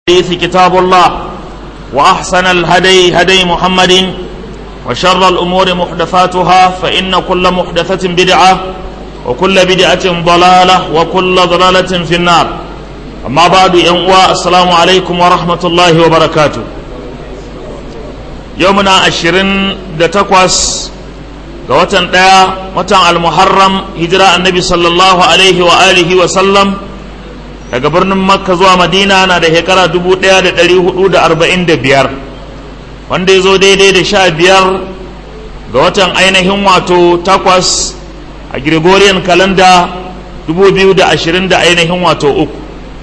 الحديث كتاب الله وأحسن الهدي هدي محمد وشر الأمور محدثاتها فإن كل محدثة بدعة وكل بدعة ضلالة وكل ضلالة في النار أما بعد ينقوى السلام عليكم ورحمة الله وبركاته يومنا عشرين دتكوس وتن وتن المحرم هجرة النبي صلى الله عليه وآله وسلم daga birnin makka zuwa madina na da shekara 1445 wanda ya zo daidai da sha biyar ga watan ainihin wato takwas a gregorian kalanda 2020 da ainihin wato uku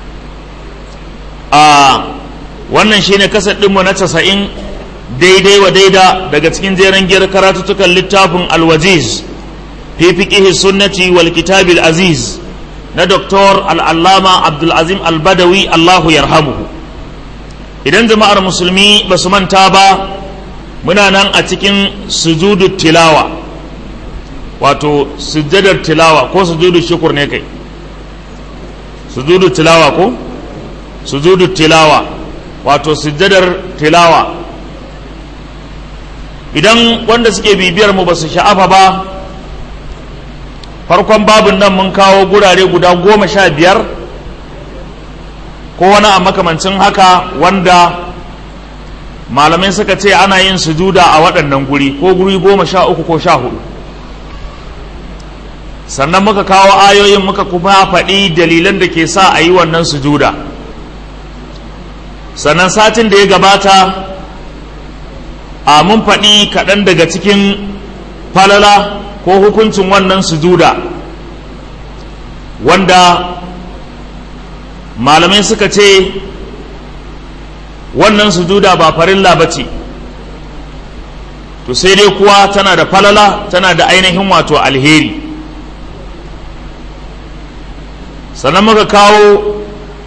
a wannan shine kasar ɗinmu na casa'in daidai wa daida daga cikin jeren giyar karatuttukan littafin alwajiz fi fiqihi sunnati wal kitabil aziz na Dr. al'allama Abdulazim albadawi Allahu yarhamuhu idan jama'ar musulmi ba su manta ba muna nan a cikin sujudu tilawa wato sujjadar tilawa ko sujudu shukur ne kai sujudu tilawa ko sujudu tilawa wato sujjadar tilawa idan wanda suke bibiyar mu ba su sha'afa ba farkon babin nan mun kawo gurare guda goma sha biyar ko wani a makamancin haka wanda malamai suka ce ana yin sujuda a waɗannan guri ko guri goma sha uku ko sha hudu sannan muka kawo ayoyin muka kuma faɗi dalilan da ke sa a yi wannan sujuda sannan satin da ya gabata a mun faɗi kaɗan daga cikin falala ko hukuncin wannan sujuda wanda malamai suka ce wannan sujuda ba farilla ba ce to sai dai kuwa tana da falala tana da ainihin wato alheri sannan muka kawo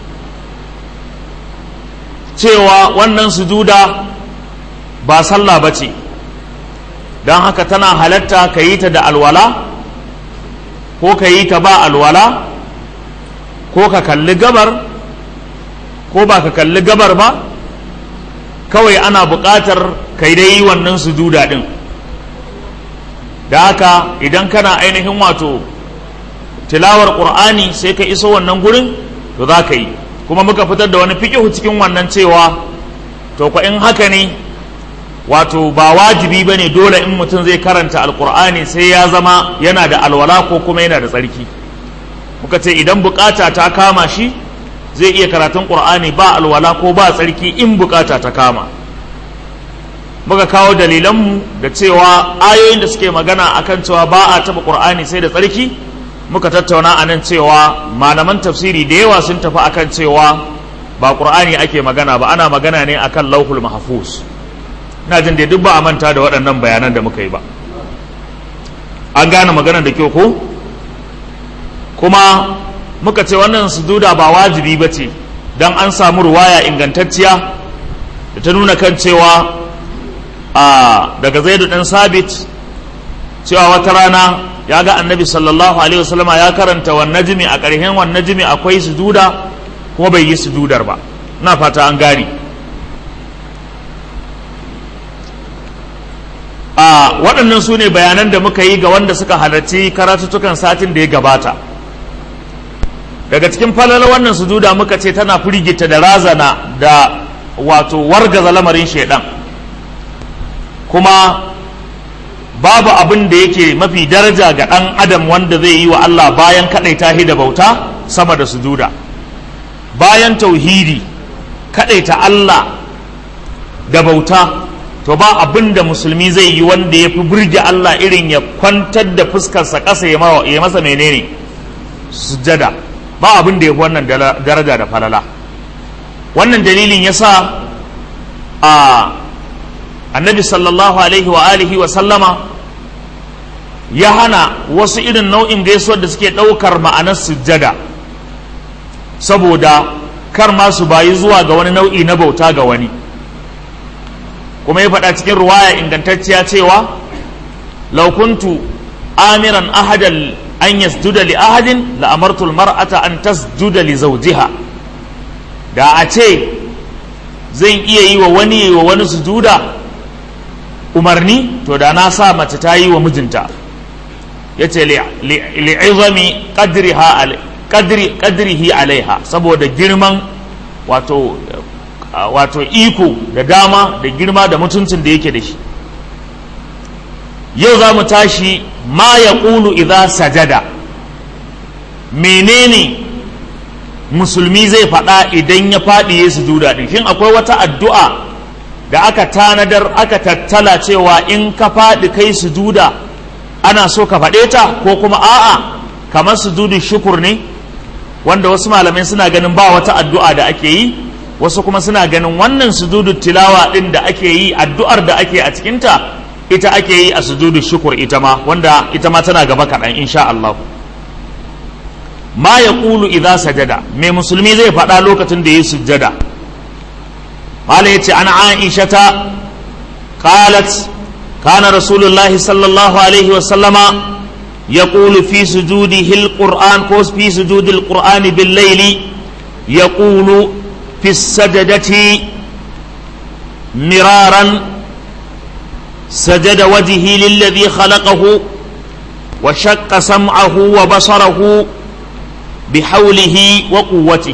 cewa wannan sujuda ba sallah ba ce don haka tana halatta ka yi ta da alwala ko ka yi ta ba alwala ko ka kalli gabar ko ba ka kalli gabar ba kawai ana buƙatar ka yi dai wannan sujuda ɗin da haka idan kana ainihin wato tilawar ƙur'ani sai ka iso wannan gurin to za ka yi kuma muka fitar da wani fiƙihu cikin wannan cewa to kwa in haka ne wato ba wajibi ba ne dole in mutum zai karanta alkur'ani sai ya zama yana da alwala ko kuma yana da tsarki muka ce idan bukata ta kama shi zai iya karatun ƙur'ani ba alwala ko ba tsarki in bukata ta kama muka kawo dalilanmu da cewa ayoyin da suke magana akan cewa ba a taɓa ƙur'ani sai da tsarki muka tattauna a nan cewa malaman tafsiri da yawa sun tafi akan cewa ba ƙur'ani ake magana ba ana magana ne akan lauhul mahfuz na jin da duk ba a manta da waɗannan bayanan da muka yi ba an gane maganar da kyau ko kuma muka ce wannan sujuda ba wajibi ba ce don an samu ruwaya ingantacciya da ta nuna kan cewa a daga zaidu ɗan sabit cewa wata rana ya ga annabi sallallahu alaihi wasallama ya karanta wan najmi a ƙarshen wan najmi akwai sujuda kuma bai yi sujudar ba na fata an gane a waɗannan su ne bayanan da muka yi ga wanda suka halarci karatuttukan satin da ya gabata daga cikin falala wannan sujuda muka ce tana firgita da razana da wato wargaza lamarin shaidan kuma babu abin da yake mafi daraja ga ɗan adam wanda zai yi wa Allah bayan kaɗaita shi da bauta sama da sujuda bayan tauhidi kaɗaita Allah da bauta to ba abin da musulmi zai yi wanda ya fi burge Allah irin ya kwantar da fuskarsa ƙasa ya masa menene sujada ba abin da ya fi wannan daraja da falala wannan dalilin ya sa a annabi sallallahu alaihi wa alihi wa sallama ya hana wasu irin nau'in gaisuwar da suke ɗaukar ma'anar sujada saboda kar ma su bayi zuwa ga wani nau'i na bauta ga wani kuma ya faɗa cikin ruwaya ingantacciya cewa laukuntu amiran ahadan an yasjuda li ahadin la amartu mar'ata an tasjuda li zawjiha da a ce zan iya yi wa wani wa wani sujuda umarni to da na sa mace ta yi wa mijinta ya ce li'izami ƙadrihi alaiha saboda girman wato wato iko da dama da girma da mutuncin da yake da shi yau za mu tashi ma ya ƙulu idza sajada menene musulmi zai faɗa idan ya faɗi ya sujuda ɗin shin akwai wata addu'a da aka tanadar aka tattala cewa in ka faɗi kai sujuda ana so ka faɗe ta ko kuma a'a kamar sujudu shukur ne wanda wasu malamai suna ganin ba wata addu'a da ake yi wasu kuma suna ganin wannan sujudu tilawa ɗin da ake yi addu'ar da ake a cikinta ita ake yi a sujudu shukur ita ma wanda ita ma tana gaba kaɗan insha Allah ma ya ƙulu idza sajada mai musulmi zai faɗa lokacin da ya sujjada قال يتي عن عائشة قالت كان رسول الله صلى الله عليه وسلم يقول في سجوده القرآن كوس في سجود القرآن بالليل يقول في السجدة مرارا سجد وجهه للذي خلقه وشق سمعه وبصره بحوله وقوته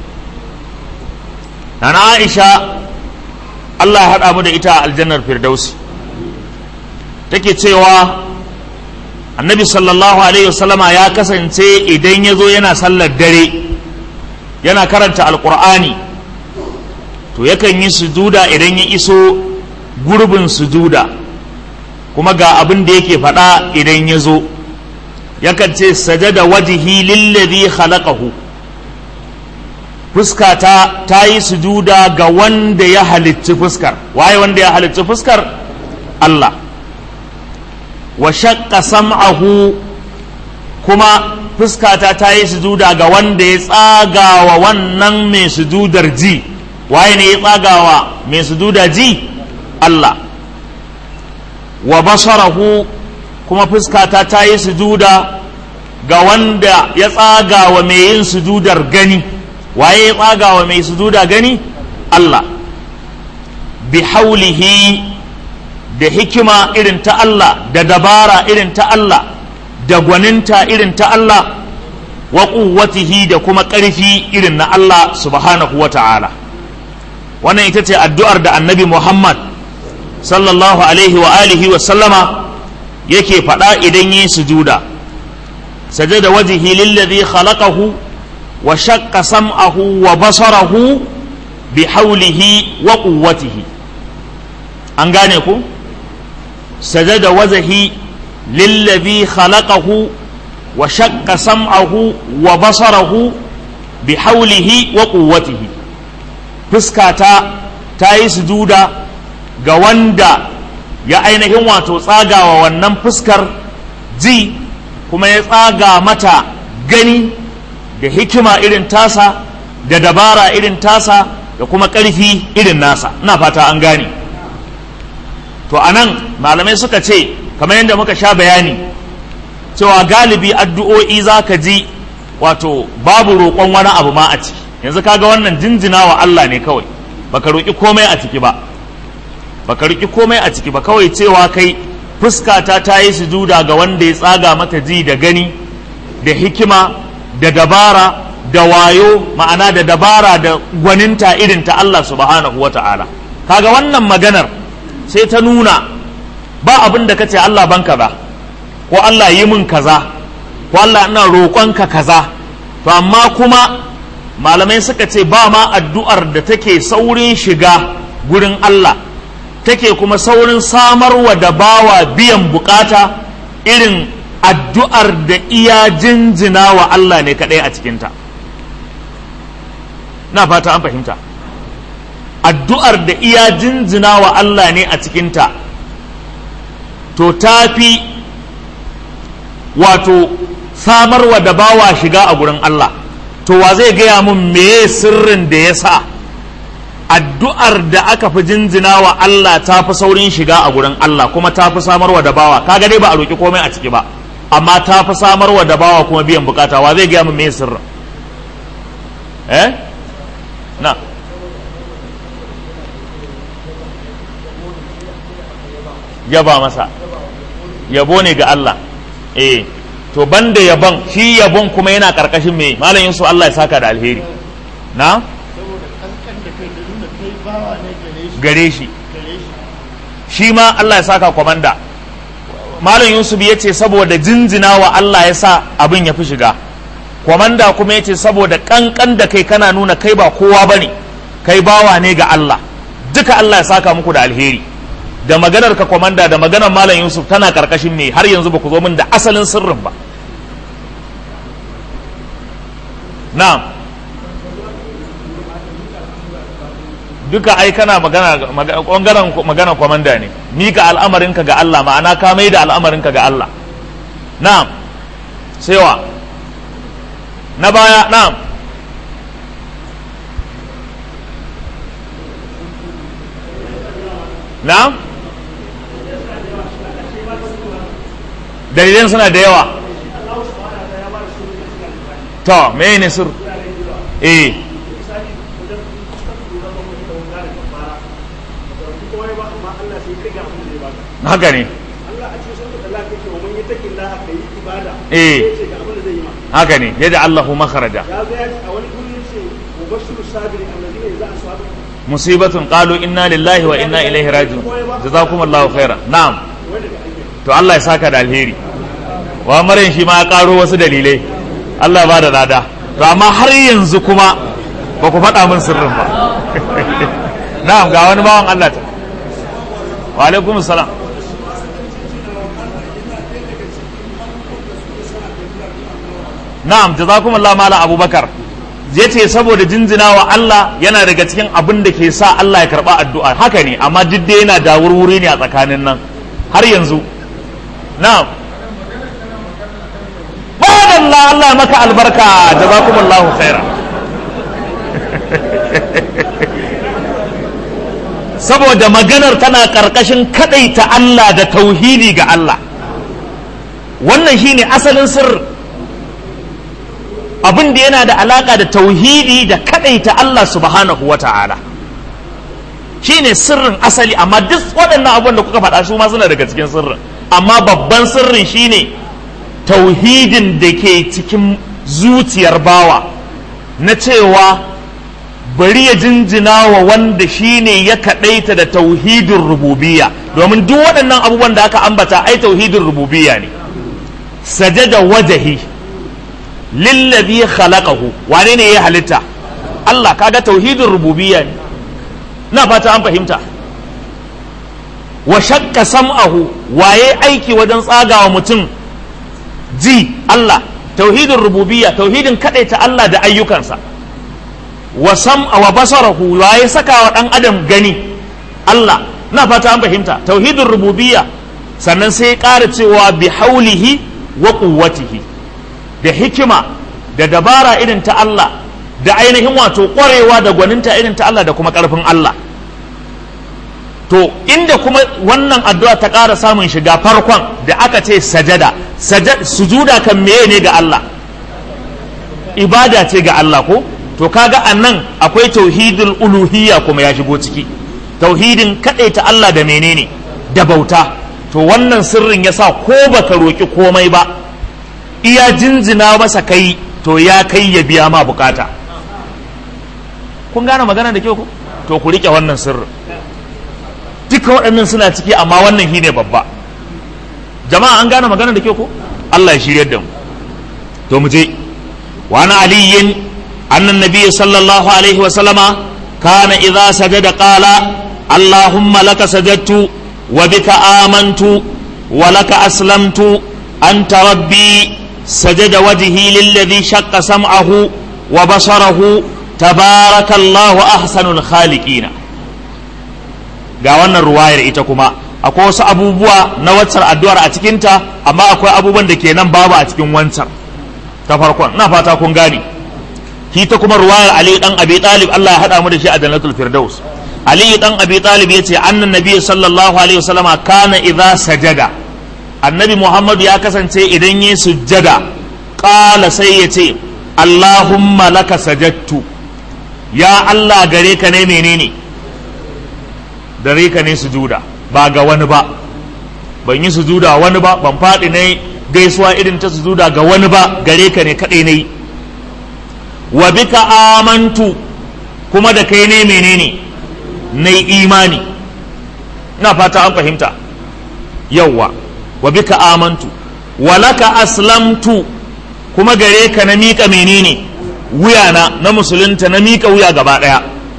أنا عائشة Allah ya haɗa mu da ita a aljannar firdausi take cewa annabi sallallahu alaihi wasallama ya kasance idan ya zo yana sallar dare yana karanta alkur'ani to yakan yi sujuda idan ya iso gurbin sujuda kuma ga abin da yake faɗa idan ya zo yakan ce sajada wajihi lillazi khalaqahu fuskata ta yi sujuda ga wanda ya halicci fuskar waye wanda ya halicci fuskar Allah wa shaqqa sam'ahu kuma fuskata ta yi sujuda ga wanda ya tsagawa wannan mai sujudar ji waye ne ya tsagawa mai sujuda ji Allah wa basarahu kuma fuskata ta yi sujuda ga wanda ya tsagawa mai yin sujudar gani waye ya tsaga wa mai sujuda gani Allah bi haulihi da hikima irin ta Allah da dabara irin ta Allah da gwaninta irin ta Allah wa quwwatihi da kuma ƙarfi irin na Allah subhanahu wa ta'ala wannan ita ce addu'ar da annabi Muhammad sallallahu alaihi wa alihi wa sallama yake faɗa idan yi sujuda sajada wajihi lillazi khalaqahu وشق سمعه وبصره بحوله وقوته an gane ku sajada wazahi lillazi khalaqahu wa shaqqa sam'ahu wa basarahu bi haulihi wa quwwatihi fuskata ta yi sujuda ga wanda ya ainihin wato tsagawa wannan fuskar ji kuma ya tsaga mata gani da hikima irin tasa da dabara irin tasa da kuma ƙarfi irin nasa ina fata an gane to anan malamai suka ce kamar yadda muka sha bayani cewa galibi addu'o'i za ka ji wato babu roƙon wani abu ma a ciki yanzu kaga wannan jinjina wa Allah ne kawai baka roƙi komai a ciki ba baka roƙi komai a ciki ba kawai cewa kai fuskata ta yi sujuda ga wanda ya tsaga mata ji da gani da hikima da dabara da wayo ma'ana da dabara da gwaninta irin ta Allah subhanahu wa ta'ala kaga wannan maganar sai ta nuna ba abin da kace Allah ban kaza ko Allah yi min kaza ko Allah ina roƙonka kaza to amma kuma malamai suka ce ba ma addu'ar da take saurin shiga gurin Allah take kuma saurin samarwa da bawa biyan bukata irin addu'ar da iya jinjina wa Allah ne kaɗai a cikinta na fata an fahimta addu'ar da iya jinjina wa Allah ne a cikinta to ta fi wato samarwa da bawa shiga a gurin Allah to wa zai gaya mun meye sirrin da ya sa addu'ar da aka fi jinjina wa Allah ta fi saurin shiga a gurin Allah kuma ta fi samarwa da bawa kaga dai ba a roƙi komai a ciki ba amma ta fi samarwa da bawa kuma biyan bukata wa zai gaya mun meye sirrin eh na yaba masa yabo ne ga Allah eh to banda yabon shi yabon kuma yana karkashin me malam Yusuf Allah ya saka da alheri na gare shi shi ma Allah ya saka kwamanda malam Yusuf ya ce saboda jinjina wa Allah ya sa abin ya fi shiga kwamanda kuma ya ce saboda kankan da kai kana nuna kai ba kowa ba ne kai bawa ne ga Allah duka Allah ya saka muku da alheri da maganar ka kwamanda da maganar malam Yusuf tana karkashin me har yanzu ba ku zo min da asalin sirrin ba na'am duka ai kana magana ɓangaren magana kwamanda ne mika al'amarinka ga Allah ma'ana ka mai da al'amarinka ga Allah na'am sewa na baya na'am na'am dalilan suna da yawa to me ne sir eh haka ne eh haka ne yadda Allahu makharaja musibatun qalu inna lillahi wa inna ilaihi raji'un jazakumullahu khairan na'am to Allah ya saka da alheri wa maryam shi ma ya karo wasu dalilai Allah ba da lada to amma har yanzu kuma ba ku faɗa min sirrin ba na'am ga wani bawan Allah ta wa alaikum salam na'am jazakumullahu mala abubakar ya ce saboda jinjina wa Allah yana daga cikin abin da ke sa Allah ya karba addu'a haka ne amma duk dai yana da wurwuri ne a tsakanin nan har yanzu na'am Allah Allah maka albarka jazakumullahu khaira saboda maganar tana karkashin kadaita Allah da tauhidi ga Allah wannan shine asalin sirri abin da yana da alaka da tauhidi da kadaita Allah subhanahu wa ta'ala shine sirrin asali amma duk waɗannan abubuwan da kuka faɗa su ma suna daga cikin sirrin amma babban sirrin shine tauhidin da ke cikin zuciyar bawa na cewa bari ya jinjina wa wanda shine ya kaɗaita da tauhidin rububiya domin duk waɗannan abubuwan da aka ambata ai tauhidin rububiya ne sajada wajahi lillazi khalaqahu wane ne ya halitta Allah kaga tauhidin rububiyya ne na fata an fahimta wa shakka sam'ahu waye aiki wajen tsagawa mutum ji Allah tauhidin rububiyya tauhidin kadaita Allah da ayyukansa wa sam'a wa basarahu waye saka wa dan adam gani Allah na fata an fahimta tauhidin rububiyya sannan sai ya ƙara cewa bi haulihi wa quwwatihi da hikima da dabara irin ta Allah da ainihin wato ƙwarewa da gwaninta irin ta Allah da kuma ƙarfin Allah to inda kuma wannan addu'a ta ƙara samun shiga farkon da aka ce sajada sujuda kan meye ne ga Allah ibada ce ga Allah ko to kaga annan akwai tauhidul uluhiyya kuma ya shigo ciki tauhidin ta Allah da menene da bauta to wannan sirrin yasa ko baka roki komai ba iya jinjina masa kai to ya kai ya biya ma bukata kun gane magana da kyau ku to ku rike wannan sirrin duka waɗannan suna ciki amma wannan shine babba jama'a an gane magana da kyau ku Allah ya shiryar da mu to mu je wa ana aliyin annan nabiy sallallahu alaihi wa sallama kana idza sajada qala allahumma laka sajadtu wa bika amantu wa laka aslamtu anta rabbi سجد وجهي للذي شق سمعه وبصره تبارك الله أحسن الخالقين ga wannan ruwayar ita kuma akwai wasu abubuwa na waccar addu'ar a cikinta amma akwai abubuwan da ke nan babu a cikin wancan ta farkon na fata kun gane shi ta kuma ruwayar Ali dan Abi Talib Allah ya hada mu da shi a Jannatul Firdaus Ali dan Abi Talib yace annan nabi sallallahu alaihi wasallama kana idza sajada annabi muhammadu ya kasance idan yi sujjada ƙala sai ya ce allahumma laka sajattu ya allah gare ka ne menene gare ka ne sujuda ba ga wani ba ban yi sujuda wani ba ban faɗi na gaisuwa irin ta sujuda ga wani ba gare ka ne kaɗai na yi wa bika amantu kuma da kai ne menene na yi imani ina fata an fahimta yawwa wa bika amantu wa laka aslamtu kuma gare ka na miƙa menene wuyana na musulunta na miƙa wuya gaba ɗaya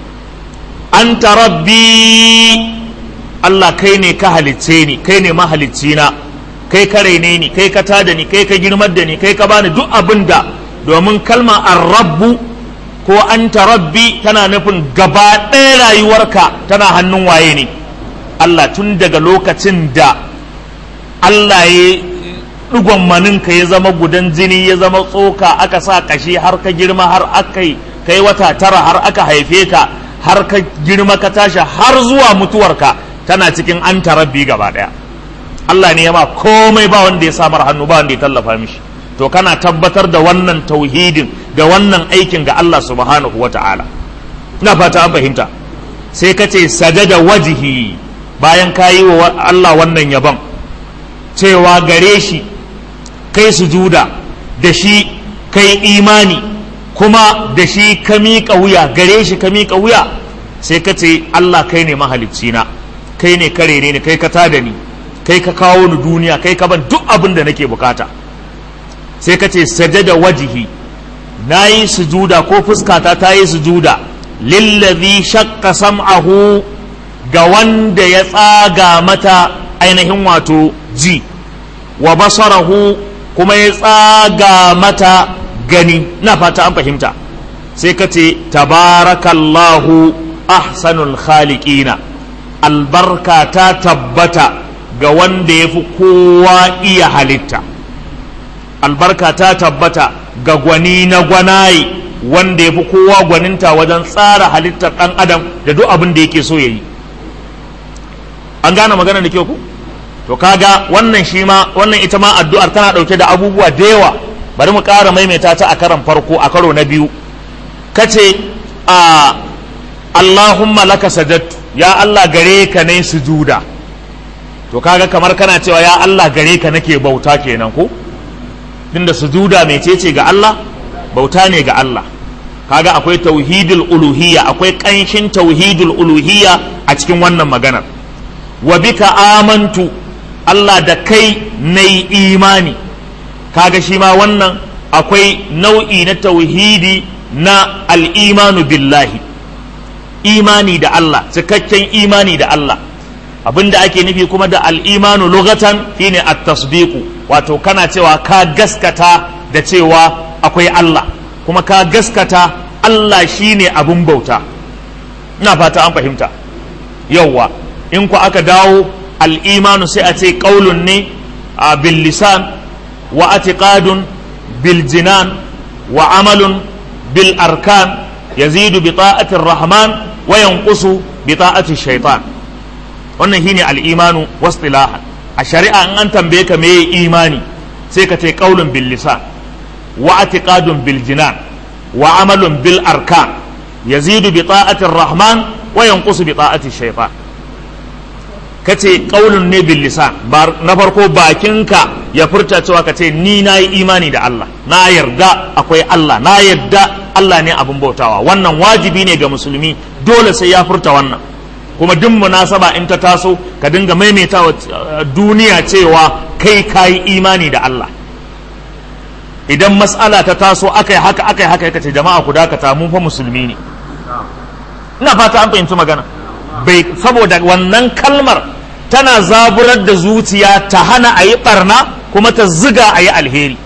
anta rabbi Allah kai ne ka halicce ni kai ne mahalicci na kai ka raine ni kai ka tada ni kai ka girmar da ni kai ka bani duk abin da domin kalma ar-rabbu ko anta rabbi tana nufin gaba ɗaya rayuwarka tana hannun waye ne Allah tun daga lokacin da Allah ya ɗigon maninka ya zama gudan jini ya zama tsoka aka sa kashi har ka girma har aka yi kai wata tara har aka haife ka har ka girma ka tashi har zuwa mutuwarka tana cikin an rabbi gaba ɗaya Allah ne ya ma komai ba wanda ya samar hannu ba wanda ya tallafa mishi to kana tabbatar da wannan tauhidin da wannan aikin ga Allah subhanahu wa ta'ala ina fata an fahimta sai ka ce sajada wajihi bayan ka yi wa Allah wannan yabon cewa gare shi kai sujuda da shi kai imani kuma da shi ka miƙa wuya gare shi ka miƙa wuya sai ka ce Allah kai ne mahalicci na kai ne kare ne kai ka tada ni kai ka kawo ni duniya kai ka ban duk abin da nake bukata sai ka ce sajada wajihi na yi sujuda ko fuskata ta yi sujuda lillazi shakka sam'ahu ga wanda ya tsaga mata ainihin wato ji wa basarahu kuma ya tsaga mata gani na fata an fahimta sai ka ce tabarakallahu ahsanul khaliqina albarka ta tabbata ga wanda ya fi kowa iya halitta albarka ta tabbata ga gwani na gwanaye wanda ya fi kowa gwaninta wajen tsara halittar ɗan adam da duk abin da yake so ya yi an gane magana da kyau ku to kaga wannan shi ma wannan ita ma addu'ar tana ɗauke da abubuwa da yawa bari mu ƙara maimaita ta a karan farko a karo na biyu kace a Allahumma laka sajadtu ya Allah gare ka ne sujuda to kaga kamar kana cewa ya Allah gare ka nake bauta kenan ko tunda sujuda mecece ga Allah bauta ne ga Allah kaga akwai tauhidul uluhiyya akwai ƙanshin tauhidul uluhiyya a cikin wannan maganar wa bika amantu Allah da kai na imani kaga shi ma wannan akwai nau'i na tauhidi na al'imanu billahi imani da Allah cikakken imani da Allah abinda ake nufi kuma da al'imanu lugatan shine at-tasdiqu wato kana cewa ka gaskata da cewa akwai Allah kuma ka gaskata Allah shine abin bauta ina fata an fahimta yauwa in ku aka dawo al'imanu sai a ce ƙaulun ne a bil lisan wa atiqadun bil jinan wa amalun bil arkan yazidu bi ta'atir rahman wa yanqusu bi ta'atir shaitan wannan shine al'imanu wastilahan a shari'a in an tambaye ka me imani sai ka ce qaulun bil lisan wa atiqadun bil jinan wa amalun bil arkan yazidu bi ta'atir rahman wa yanqusu bi ta'atir shaytan kace qaulun ne bil lisan na farko bakinka ya furta cewa kace ni nayi imani da Allah na yarda akwai Allah na yarda Allah ne abin bautawa wannan wajibi ne ga musulmi dole sai ya furta wannan kuma duk munasaba in ta taso ka dinga maimaita wa duniya cewa kai kayi imani da Allah idan mas'ala ta taso akai haka akai haka kace jama'a ku dakata mun fa musulmi ne ina fata an fahimci magana bai saboda wannan kalmar tana zaburar da zuciya ta hana a yi barna kuma ta ziga a yi alheri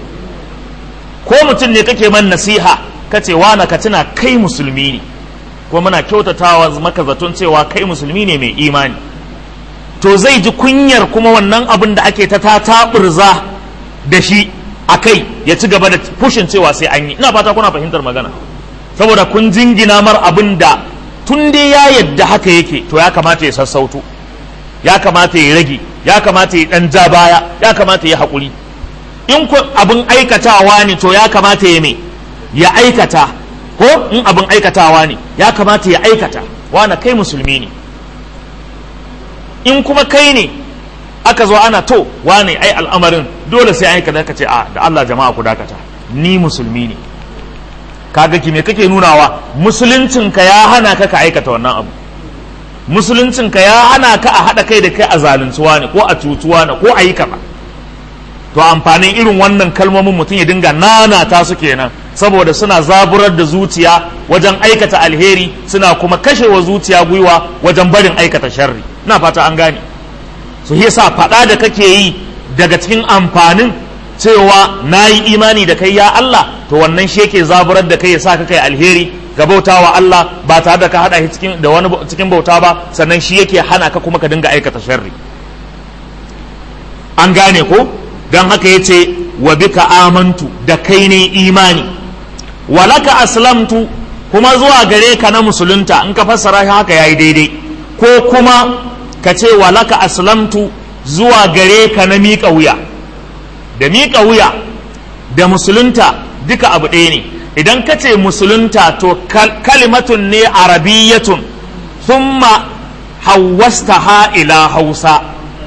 ko mutum ne kake man nasiha kace wana ka tuna kai musulmi ne ko muna kyautatawa maka zaton cewa kai musulmi ne mai imani to zai ji kunyar kuma wannan abin da ake ta taɓurza da shi a kai ya ci gaba da fushin cewa sai an yi ina fata kuna fahimtar magana saboda kun jingina mar abin da tun dai ya yadda haka yake to ya kamata ya sassauto ya kamata ya rage ya kamata ya dan ja baya ya kamata ya haƙuri in ku abin aikatawa ne to ya kamata ya me ya aikata ko in abin aikatawa ne ya kamata ya aikata wana kai musulmi ne in kuma kai ne aka zo ana to wane ai al'amarin dole sai ai kaza ka ce a da Allah jama'a ku dakata ni musulmi ne kaga ki me kake nunawa musuluncinka ya hana ka ka aikata wannan abu musuluncinka ya hana ka a haɗa kai da kai a zaluntuwa ne ko a cutuwa ne ko a yi kaza to amfanin irin wannan kalmomin mutum ya dinga nana ta su kenan saboda suna zaburar da zuciya wajen aikata alheri suna kuma kashewa zuciya gwiwa wajen barin aikata sharri na fata an gane su yasa faɗa da kake yi daga cikin amfanin cewa na yi imani da kai ya Allah to wannan shi yake zaburar da kai ya sa ka kai alheri ga bautawa Allah ba tare da ka hada shi cikin da wani cikin bauta ba sannan shi yake hana ka kuma ka dinga aikata sharri an gane ko don haka yace wa bika amantu da kai ne imani walaka aslamtu kuma zuwa gare ka na musulunta in ka fassara shi haka yayi daidai ko kuma ka ce walaka aslamtu zuwa gare ka na miƙa wuya da miƙa wuya da musulunta duka abu ɗaya ne idan ka ce musulunta to kalimatun ne arabiyyatun thumma hawwasta ila hausa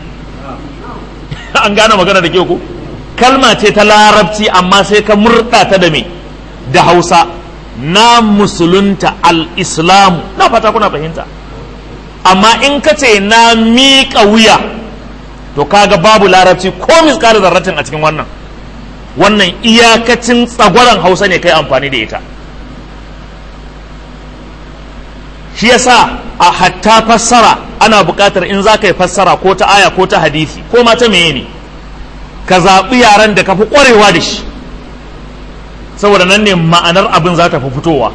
an gane magana da ke ku kalma ce ta larabci amma sai ka murɗa ta da me da hausa na musulunta al-islamu na fata kuna fahimta amma in ka ce na miƙa wuya to kaga babu larabci ko miskar zarratin a cikin wannan wannan iyakacin tsagwaron hausa ne kai amfani da ita shi yasa a hatta fassara ana buƙatar in za ka yi fassara ko ta aya ko ta hadisi ko ma ta meye ne ka zaɓi yaren da ka fi ƙwarewa da shi saboda nan ne ma'anar abin za ta fi fitowa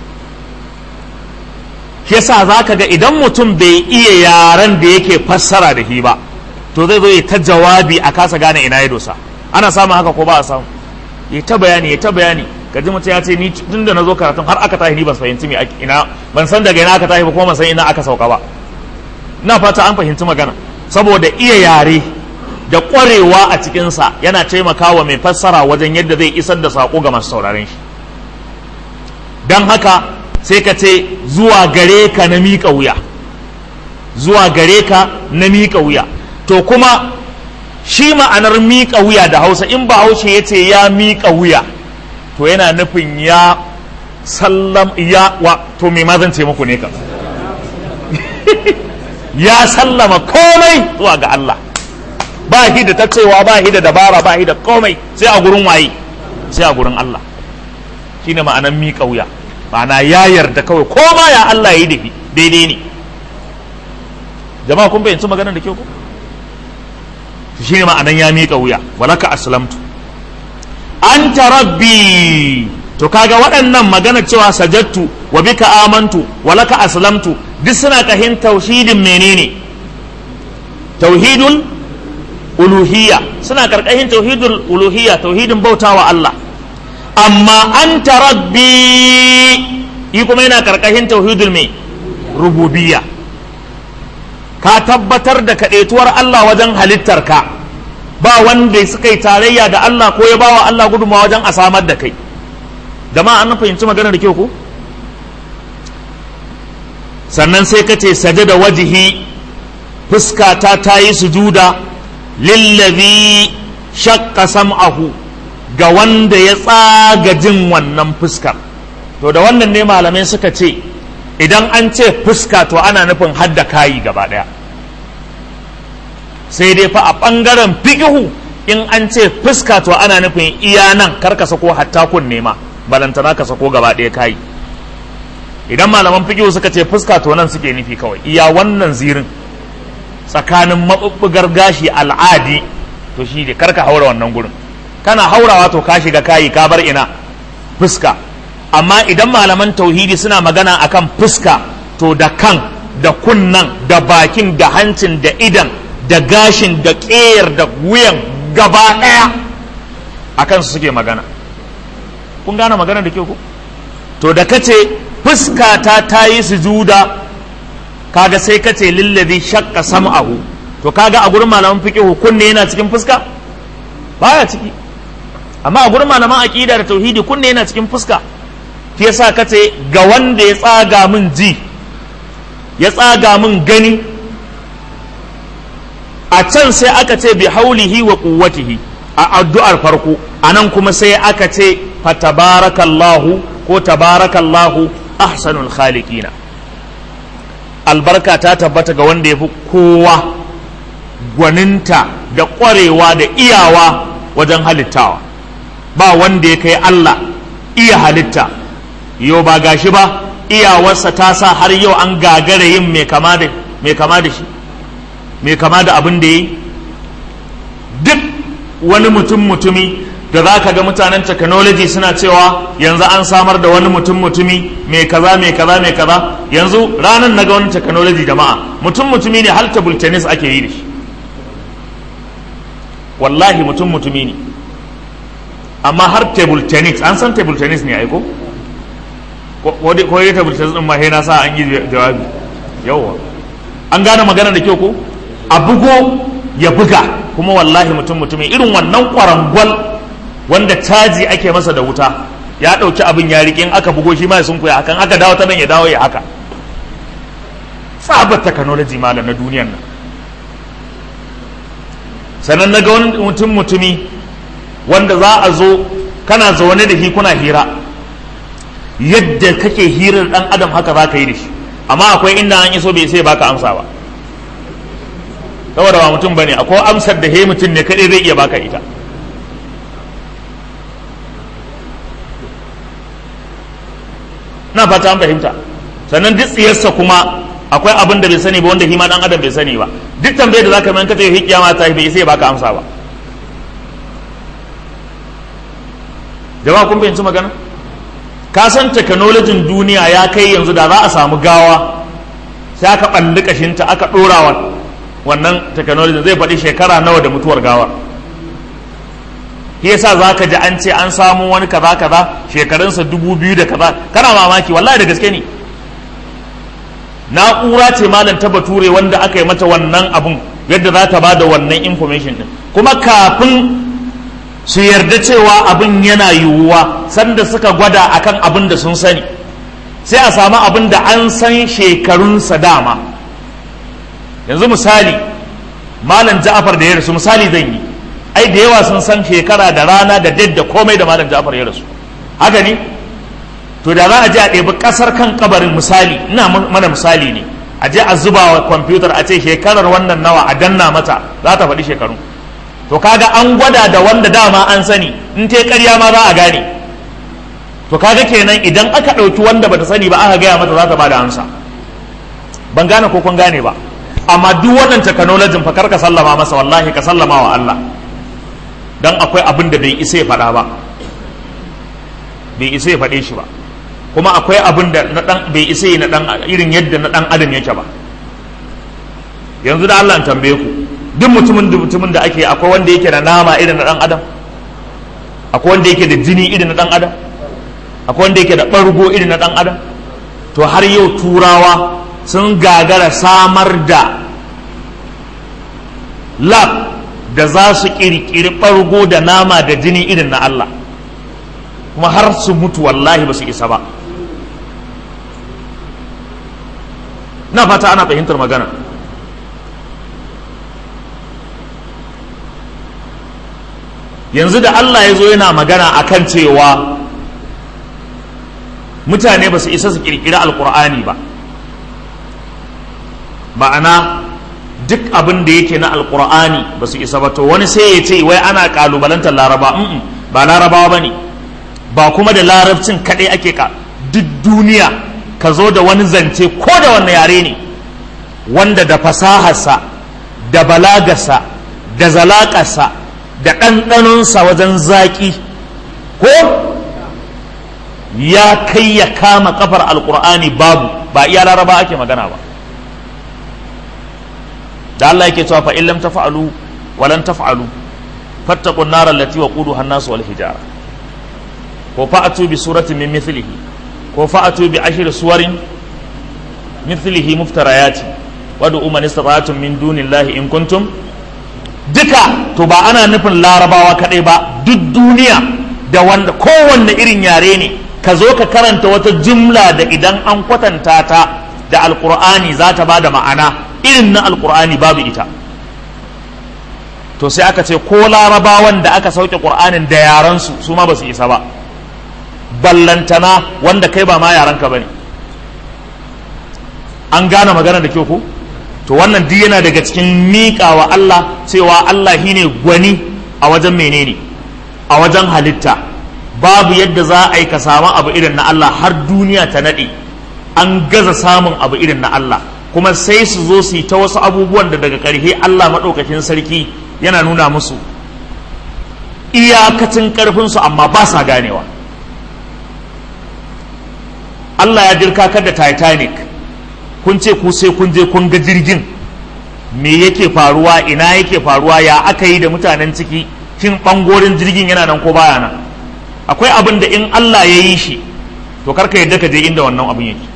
shi yasa za ka ga idan mutum bai iya yaren da yake fassara da shi ba to zai zo ya ta jawabi a kasa gane ina ya dosa ana samun haka ko ba a samu ya ta bayani ya ta bayani gaji mutum ya ce ni tun da na zo karatun har aka tashi ni ban fahimci me ina ban san daga ina aka tashi ba kuma ban san ina aka sauka ba ina fata an fahimci magana saboda iya yare da ƙwarewa a cikinsa yana taimakawa mai fassara wajen yadda zai isar da saƙo ga masu sauraren shi don haka sai ka ce zuwa gare ka na miƙa wuya zuwa gare ka na miƙa wuya to kuma shi ma'anar miƙa wuya da hausa in ba haushe ya ce ya miƙa wuya to yana nufin ya sallam ya wa to me ma zan ce muku ne ka ya sallama komai zuwa ga Allah ba shi da ta cewa ba shi da dabara ba shi da komai sai a gurin waye sai a gurin Allah shine ma'anar miƙa wuya ma'ana ya yarda kawai ko ma ya Allah ya yi daidai ne jama'a kun fahimci maganar da ke ku shi ne ma'anan ya miƙa wuya walaka aslamtu anta rabbi to kaga waɗannan magana cewa sajattu wa bika amantu walaka aslamtu duk suna kahin tauhidin menene tauhidul uluhiyya suna karkashin tauhidul uluhiyya tauhidin bautawa Allah amma anta rabbi yi kuma yana karkashin tauhidul mai rububiyya ka tabbatar da kaɗaituwar Allah wajen halittar ka ba wanda suka yi tarayya da Allah ko ya bawa Allah gudunmawa wajen a samar da kai jama'a an fahimci magana da kyau ko sannan sai ka ce saje da wajihi fuskata ta yi sujuda lillazi shakka sam'ahu ga wanda ya tsaga jin wannan fuskar to da wannan ne malamai suka ce idan an ce fuska to ana nufin hadda kayi gaba daya sai dai fa a ɓangaren fikihu in an ce fuska to ana nufin iya nan kar ka sako hatta kun nema balantana ka sako gaba ɗaya kayi idan malaman fikihu suka ce fuska to nan suke nufi kawai iya wannan zirin tsakanin maɓuɓɓugar gashi al'adi to shi ne karka haura wannan gurin kana haurawa to ka shiga kayi ka bar ina fuska amma idan malaman tauhidi suna magana akan fuska to da kan da kunnan da bakin da hancin da idan da gashin da ƙeyar da wuyan gaba ɗaya a kansu suke magana kun gane magana da ke ku to da kace fuska ta ta yi sujuda kaga sai kace lillazi shakka sam'ahu to kaga a gurin malaman fiqh kunne yana cikin fuska baya ciki amma a gurin malaman aqida da tauhidi kunne yana cikin fuska shi yasa kace ga wanda ya tsaga min ji ya tsaga min gani a can sai aka ce bi haulihi wa quwwatihi a addu'ar farko anan kuma sai aka ce fatabarakallahu ko tabarakallahu ahsanul khaliqina albarka ta tabbata ga wanda ya fi kowa gwaninta da ƙwarewa da iyawa wajen halittawa ba wanda ya kai Allah iya halitta yau ba gashi ba iyawarsa ta sa har yau an gagara yin mai kama da shi mai kama da abin da ya yi duk wani mutum mutumi da za ka ga mutanen technology suna cewa yanzu an samar da wani mutum mutumi mai kaza mai kaza mai kaza yanzu ranar na ga wani technology jama'a mutum mutumi ne har table tennis ake yi da shi wallahi mutum mutumi ne amma har table tennis an san table tennis ne aiko ko dai table tennis din ma na sa an yi jawabi yawwa an gane magana da kyau ko a bugo ya buga kuma wallahi mutum mutumi irin wannan kwarangwal wanda caji ake masa da wuta ya ɗauki abin ya riƙe in aka bugo shi ma ya sunkuya hakan aka dawo ta nan ya dawo ya haka tsabar technology malam na duniyan nan sannan na ga wani mutum mutumi wanda za a zo kana zaune da shi kuna hira yadda kake hirar dan adam haka za ka yi da shi amma akwai inda an iso bai sai baka amsa ba saboda ba mutum bane akwai amsar da he mutum ne kadai zai iya baka ita na fata an fahimta sannan duk tsiyarsa kuma akwai abin da bai sani ba wanda hima dan adam bai sani ba duk tambayar da zaka mai ka ce kiyama ta bai sai baka amsa ba jama'a kun fahimci magana ka san technology duniya ya kai yanzu da za a samu gawa sai aka balli kashinta aka dora wa wannan technology zai faɗi shekara nawa da mutuwar gawa shi yasa za ka ji an ce an samu wani kaza kaza shekarunsa dubu biyu da kaza kana mamaki wallahi da gaske ne na'ura ce malam ta bature wanda aka yi mata wannan abun yadda za ta ba da wannan information din kuma kafin su yarda cewa abin yana yiwuwa sanda suka gwada akan abin da sun sani sai a samu abin da an san shekarunsa dama yanzu misali malam ja'afar da ya rasu misali zan yi ai da yawa sun san shekara da rana da date da komai da malam ja'afar ya rasu haka ne to da za a je a ɗebi ƙasar kan kabarin misali ina mana misali ne a je a zuba wa kwamfutar a ce shekarar wannan nawa a danna mata za ta faɗi shekaru to kaga an gwada da wanda dama an sani in te ƙarya ma za a gane to kaga kenan idan aka ɗauki wanda bata sani ba aka gaya mata za ta bada amsa ban gane ko kun gane ba amma duk wannan technology fa kar ka sallama masa wallahi ka sallama wa Allah dan akwai abin da bai isa ya faɗa ba bai isa ya faɗe shi ba kuma akwai abin da na dan bai isa na dan irin yadda na dan adam yake ba yanzu da Allah tambaye ku duk mutumin da mutumin da ake akwai wanda yake da nama irin na dan adam akwai wanda yake da jini irin na dan adam akwai wanda yake da bargo irin na dan adam to har yau turawa sun gagara samar da lab da za su kirkiri bargo da nama da jini irin na Allah kuma har su mutu wallahi ba su isa ba na fata ana fahimtar magana yanzu da Allah ya zo yana magana akan cewa mutane ba su isa su kirkiri alkur'ani ba ma'ana duk abin da yake na alkur'ani ba su isa ba to wani sai ya ce wai ana kalubalantar laraba ba larabawa ba ne ba kuma da larabcin kaɗai ake ka duk duniya ka zo da wani zance ko da wanne yare ne wanda da fasaharsa da balagarsa da zalaƙarsa da ɗanɗanonsa wajen zaƙi ko ya kai ya kama kafar alƙur'ani babu ba iya laraba ake magana ba da Allah yake cewa fa in lam taf'alu wa lan taf'alu fattaqun nar allati waquduha an-nas wal hijara ko fa'atu bi suratin min mithlihi ko fa'atu bi ashri suwarin mithlihi muftarayati wad'u man istata'tum min dunillahi in kuntum duka to ba ana nufin larabawa kadai ba duk duniya da wanda kowanne irin yare ne ka zo ka karanta wata jumla da idan an kwatanta ta da alqur'ani za ta bada ma'ana irin na alqur'ani babu ita to sai aka ce ko larabawan da aka sauke qur'anin da yaransu su ma ba su isa ba ballantana wanda kai ba ma yaranka bane an gane magana da kyau ko to wannan duk yana daga cikin miƙa wa Allah cewa Allah shine gwani a wajen menene a wajen halitta babu yadda za a yi ka samu abu irin na Allah har duniya ta naɗe an gaza samun abu irin na Allah kuma sai su zo su yi ta wasu abubuwan da daga ƙarshe Allah maɗaukakin sarki yana nuna musu iyakacin ƙarfinsu amma ba sa ganewa Allah ya dirkakar da Titanic kun ce ku sai kun je kun ga jirgin me yake faruwa ina yake faruwa ya aka yi da mutanen ciki shin ɓangoren jirgin yana nan ko baya nan akwai abin da in Allah ya yi shi to karka yadda ka je inda wannan abin yake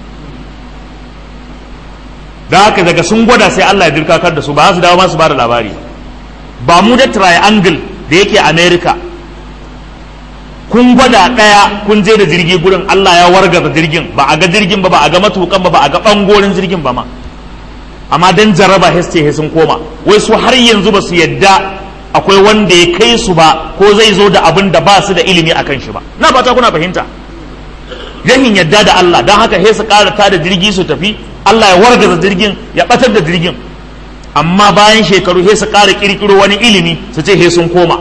da haka daga sun gwada sai Allah ya dirkakar da su ba su dawo masu ba da labari ba mu da triangle da yake America kun gwada ɗaya kun je da jirgi gurin Allah ya wargaza jirgin ba a ga jirgin ba ba a ga matukan ba ba a ga ɓangoren jirgin ba ma amma dan jaraba heste sun koma wai su har yanzu ba su yadda akwai wanda ya kai su ba ko zai zo da abin da ba su da ilimi a kan shi ba na fata kuna fahimta yahin yadda da Allah don haka sai su ƙara ta da jirgi su tafi Allah ya wargaza jirgin ya batar da jirgin amma bayan shekaru sai su ƙara ƙirƙiro wani ilimi su ce sai sun koma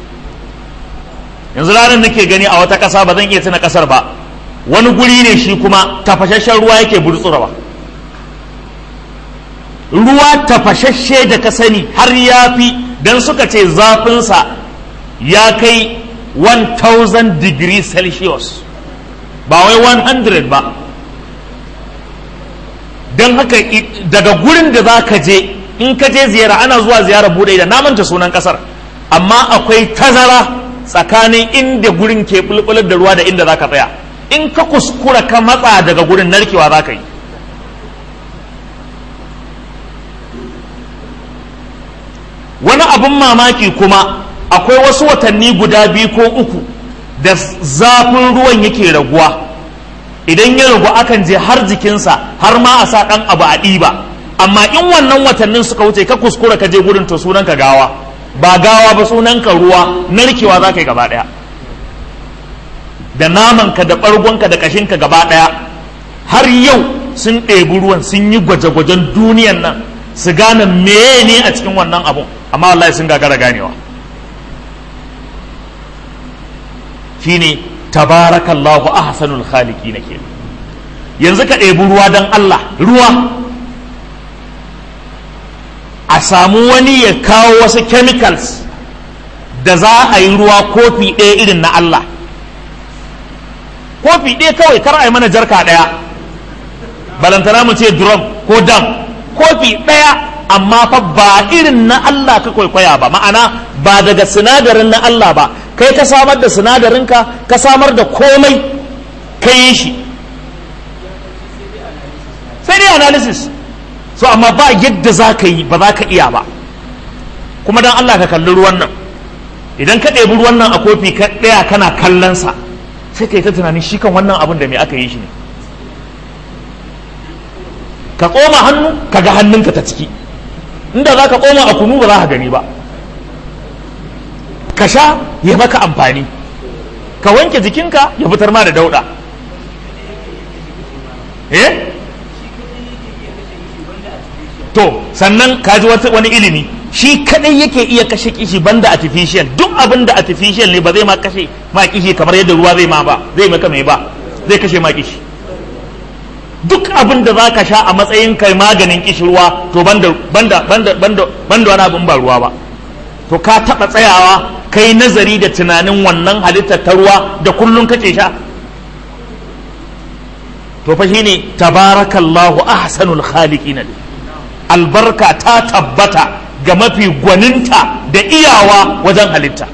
yanzu ranar nake gani a wata ƙasa ba zan iya tuna ƙasar ba wani guri ne shi kuma tafashashen ruwa yake burtsurawa ruwa tafashashe da ka sani har ya fi don suka ce zafinsa ya kai 1000 degree celsius ba wai 100 ba don haka daga gurin da za ka je in ka je ziyara ana zuwa ziyara bude da namanta sunan kasar amma akwai tazara tsakanin inda gurin ke bulbular da ruwa da inda za ka tsaya in ka kuskura ka matsa daga gurin narkewa za ka yi wani abin mamaki kuma akwai wasu watanni guda biyu ko uku da zafin ruwan yake raguwa idan ya ragu akan je har jikinsa har ma a sa ɗan abu a ɗiba amma in wannan watannin suka wuce ka kuskura ka je gurin to sunan ka gawa ba gawa ba sunan ka ruwa narkewa za ka yi gaba ɗaya da namanka da ɓargonka da ƙashinka gaba ɗaya har yau sun ɗebi ruwan sun yi gwaje-gwajen duniyan nan su gane meye ne a cikin wannan abun amma wallahi sun gagara ganewa shine tabarakallahu ahsanul khaliki na ke yanzu ka ɗebi ruwa don Allah ruwa a samu wani ya kawo wasu chemicals da za a yi ruwa kofi ɗaya irin na Allah kofi ɗaya kawai kar a yi mana jarka ɗaya balantana mu ce drum ko dam kofi ɗaya amma fa ba irin na Allah ka kwaikwaya ba ma'ana ba daga sinadarin na Allah ba kai ka samar da sinadarinka ka samar da komai ka yi shi sai dai analysis so amma ba yadda za ka yi ba za ka iya ba kuma don Allah ka kalli ruwan nan idan ka ɗebi ruwan nan a kofi ka ɗaya kana kallonsa sai ka yi ta tunanin shi kan wannan abin da me aka yi shi ne ka koma hannu ka ga hannunka ta ciki inda za ka koma a kunu ba za ka gani ba ka sha ya maka amfani ka wanke jikinka ya fitar ma da dauda eh to sannan ka ji wani ilimi shi kadai yake iya kashe kishi banda artificial duk abin da artificial ne ba zai ma kashe ma kishi kamar yadda ruwa zai ma ba zai maka mai ba zai kashe ma kishi duk abin da za ka sha a matsayin kai maganin kishirwa to banda banda banda banda banda wani abin ba ruwa ba to ka taɓa tsayawa kai nazari da tunanin wannan halittar ta ruwa da kullum kake sha to fa shine tabarakallahu ahsanul khaliqin albarka ta tabbata ga mafi gwaninta da iyawa wajen halitta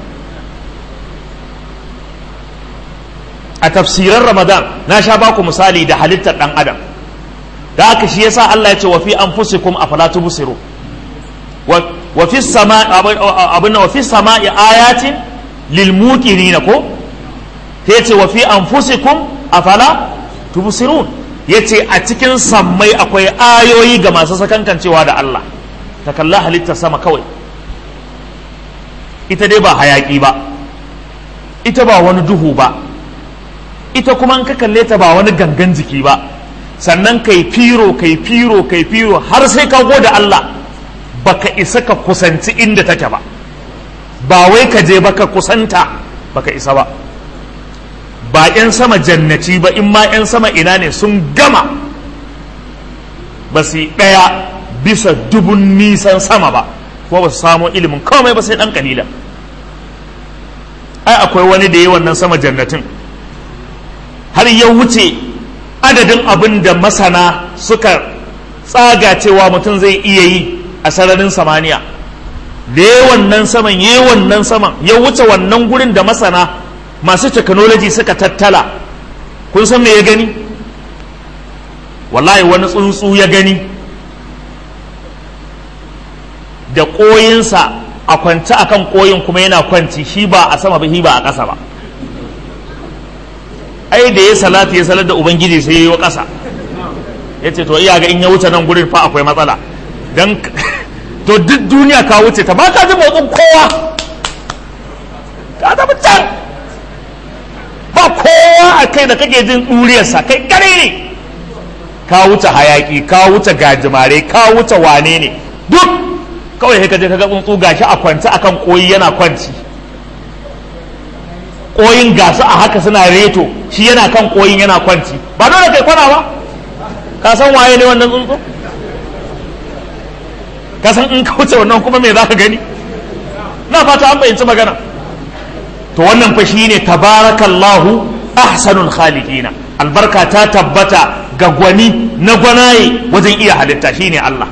a tafsirar ramadan na sha baku misali da halittar dan adam da haka shi yasa Allah ya ce wa fi anfusikum afala tubsiru wa fi sama abin wa fi sama'i ayatin lil muqinin ko ta yace wa fi anfusikum afala tubsirun yace a cikin sammai akwai ayoyi ga masu sakankancewa da Allah ta kalla halittar sama kawai ita dai ba hayaki ba ita ba wani duhu ba ita kuma in ka kalle ta ba wani gangan jiki ba sannan kai firo kai firo kai firo har sai ka gode Allah baka isa ka kusanci inda take ba ba wai ka je baka kusanta baka isa ba ba 'yan sama jannati ba in ma 'yan sama ina ne sun gama ba su ɗaya bisa dubun nisan sama ba kuma ba su samo ilimin komai ba sai ɗan kalila ai akwai wani da ya wannan sama jannatin har ya wuce adadin abin da masana suka tsaga cewa mutum zai iya yi a sararin samaniya da ya wannan saman ya wannan saman ya wuce wannan gurin da masana masu technology suka tattala kun san me ya gani wallahi wani tsuntsu ya gani da ƙoyinsa a kwance akan ƙoyin kuma yana kwanci shi ba a sama ba shi ba a ƙasa ba ai da ya salatu ya salar da ubangiji sai ya yi wa ƙasa ya ce to iya ga in ya wuce nan gurin fa akwai matsala don to duk duniya ka wuce ta ba ka ji motsin kowa ka tafi can ba kowa a kai da kake jin ɗuriyarsa kai kare ne ka wuce hayaki ka wuce gajimare ka wuce wane ne duk kawai sai ka je ka ga tsuntsu gashi a kwance akan koyi yana kwanci koyin gasu a haka suna reto shi yana kan koyin yana kwanci ba dole kai kwana ba ka san waye ne wannan tsuntsu ka san in ka wuce wannan kuma me za ka gani na fata an bayyanci magana to wannan fa shine tabarakallahu ahsanul khaliqina albarka ta tabbata ga gwani na gwanaye wajen iya halitta shine Allah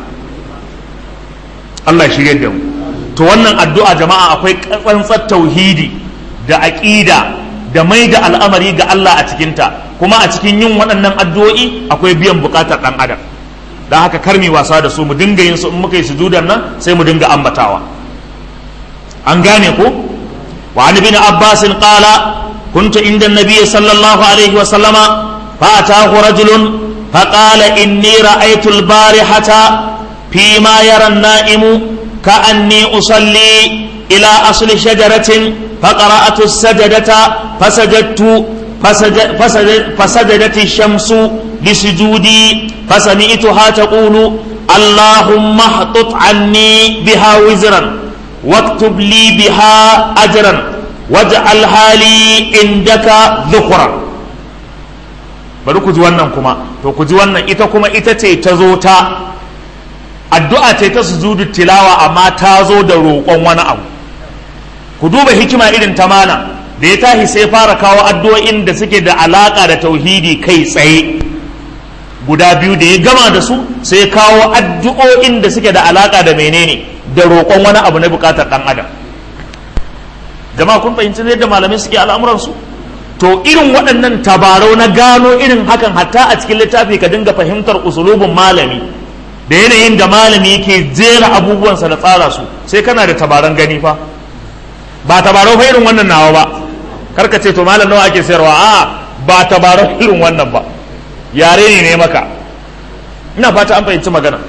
Allah shirye da mu to wannan addu'a jama'a akwai tsantsar tauhidi da aqida da mai da al'amari ga Allah a cikinta kuma a cikin yin waɗannan addu'o'i akwai biyan bukatar ɗan adam don haka karmi wasa da su mu dinga yin su in muka yi sujudan nan sai mu dinga ambatawa an gane ko wa an ibn abbas qala kuntu inda an-nabiy sallallahu alaihi wa sallama fa atahu rajulun fa qala inni ra'aytu al-barihata fi ma yara an-na'imu ka'anni usalli ila asli shajaratin فقرأت السجدة فسجدت فسجد فسجد فسجدت الشمس لسجودي فسمعتها تقول اللهم احطط عني بها وزرا واكتب لي بها أجرا واجعلها لي عندك ذخرا bari ku ji wannan kuma to ku ji wannan ita kuma ita ce ta zo ta addu'a ce ta sujudu tilawa amma ta zo da roƙon wani abu ku duba hikima irin ta mana da ya tashi sai fara kawo addu'o'in da suke da alaka da tauhidi kai tsaye guda biyu da ya gama da su sai kawo addu'o'in da suke da alaka da menene da roƙon wani abu na buƙatar ɗan adam jama'a kun fahimci yadda malamai suke al'amuransu to irin waɗannan tabarau na gano irin hakan hatta a cikin littafi ka dinga fahimtar usulubin malami da yanayin da malami yake jera abubuwansa da tsara su sai kana da tabaran gani fa ba tabarau fa irin wannan nawa ba karka ce to malam nawa ake sayarwa a ba tabarau irin wannan ba yare ne ne maka ina fata an fahimci magana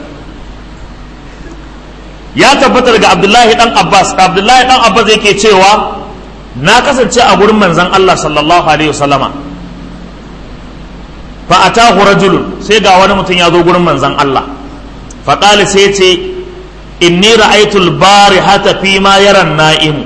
ya tabbatar ga abdullahi dan abbas abdullahi dan abbas yake cewa na kasance a gurin manzon allah sallallahu alaihi wasallama fa atahu rajulun sai ga wani mutum ya zo gurin manzon allah fa qala sai ce inni ra'aytul barihata fi ma yara na'imu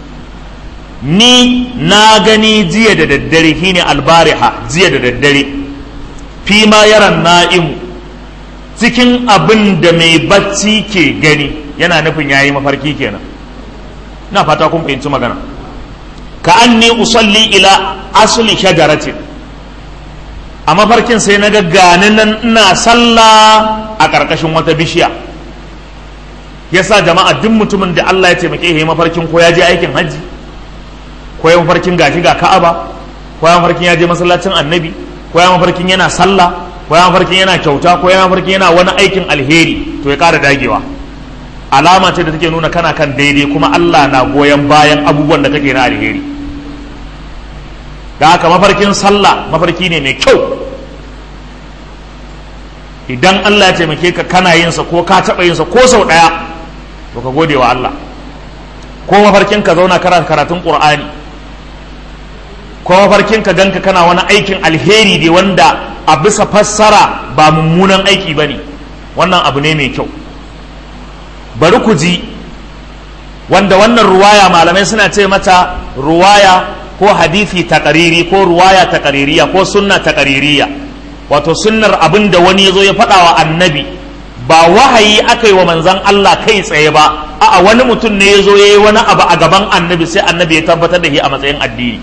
ni na gani jiya da daddare shine albariha jiya da daddare fi ma yaran na'imu cikin abin da mai bacci ke gani yana nufin yayi mafarki kenan ina fata kun fahimci magana ka anni usalli ila asli shajaratin a mafarkin sai na gani nan ina sallah a ƙarƙashin wata bishiya yasa jama'a duk mutumin da Allah ya taimake ya mafarkin ko ya je aikin hajji ko ya mafarkin gashi ga ka'aba ko ya mafarkin ya je masallacin annabi ko ya mafarkin yana sallah ko ya mafarkin yana kyauta ko ya mafarkin yana wani aikin alheri to ya ƙara dagewa alama ce da take nuna kana kan daidai kuma Allah na goyon bayan abubuwan da kake na alheri da haka mafarkin sallah mafarki ne mai kyau idan Allah ya taimake ka kana yin sa ko ka taɓa yin sa ko sau ɗaya to ka gode wa Allah ko mafarkin ka zauna kana karatun qur'ani ko mafarkin ka ganka kana wani aikin alheri ne wanda a bisa fassara ba mummunan aiki ba ne wannan abu ne mai kyau bari ku ji wanda wannan ruwaya malamai suna ce mata ruwaya ko hadithi taƙariri ko ruwaya taƙaririya ko sunna taƙaririya wato sunnar abin da wani ya zo ya faɗa wa annabi ba wahayi aka yi wa manzan Allah kai tsaye ba a'a wani mutum ne ya zo ya yi wani abu a gaban annabi sai annabi ya tabbatar da shi a matsayin addini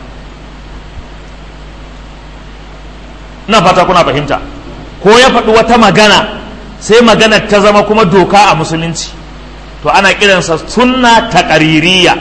ina fata kuna fahimta ko ya faɗi wata magana sai magana ta zama kuma doka a musulunci to ana kiransa sunna taƙaririya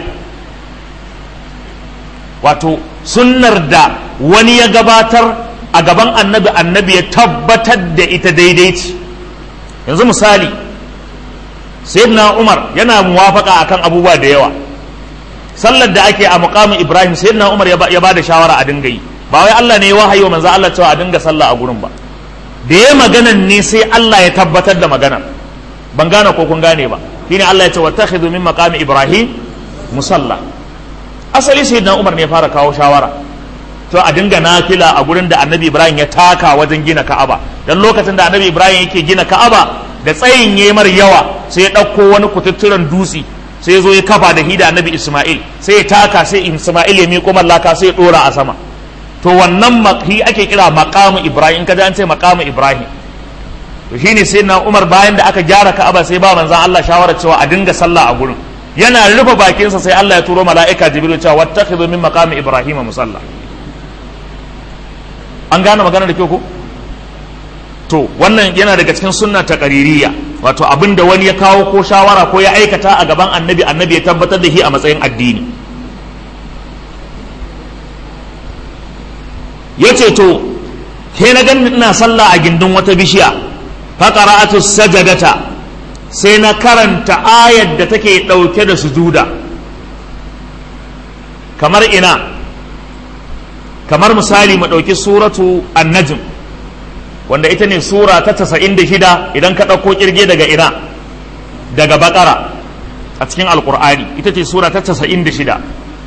wato sunnar da wani ya gabatar a gaban annabi annabi ya tabbatar da ita daidai ce yanzu misali sayyidina umar yana muwafaka akan abubuwa da yawa sallar da ake a muqamin ibrahim sayyidina umar ya ba da shawara a dinga yi ba wai Allah ne ya wahayi wa manzo Allah cewa a dinga sallah a gurin ba da ya maganan ne sai Allah ya tabbatar da maganar ban gane ko kun gane ba shine Allah ya ce wattakhidhu min maqami ibrahim musalla asali sayyidina umar ne ya fara kawo shawara to a dinga nafila a gurin da annabi ibrahim ya taka wajen gina ka'aba dan lokacin da annabi ibrahim yake gina ka'aba da tsayin yemar yawa sai ya ɗauko wani kututturen dutse sai ya zo ya kafa da hida annabi isma'il sai ya taka sai isma'il ya miƙo mallaka sai ya ɗora a sama to wannan shi ake kira maqamu ibrahim kaji an ce maqamu ibrahim to shine sai na umar bayan da aka gyara ka'aba sai ba manzon Allah shawara cewa a dinga sallah a gurin yana rufe bakinsa sai Allah ya turo mala'ika jibril cewa wattakhidhu min maqami ibrahim musalla an gane magana da kyau ko to wannan yana daga cikin sunna ta qaririya wato abin da wani ya kawo ko shawara ko ya aikata a gaban annabi annabi ya tabbatar da shi a matsayin addini yace to ke na gani ina sallah a gindin wata bishiya fa qara'atu sajadata sai na karanta ayar da take dauke da sujuda kamar ina kamar misali mu ɗauki suratu annajm wanda ita ne sura ta casa'in da shida idan ka ɗauko ƙirge daga ina daga bakara a cikin alƙur'ani ita ce sura ta casa'in da shida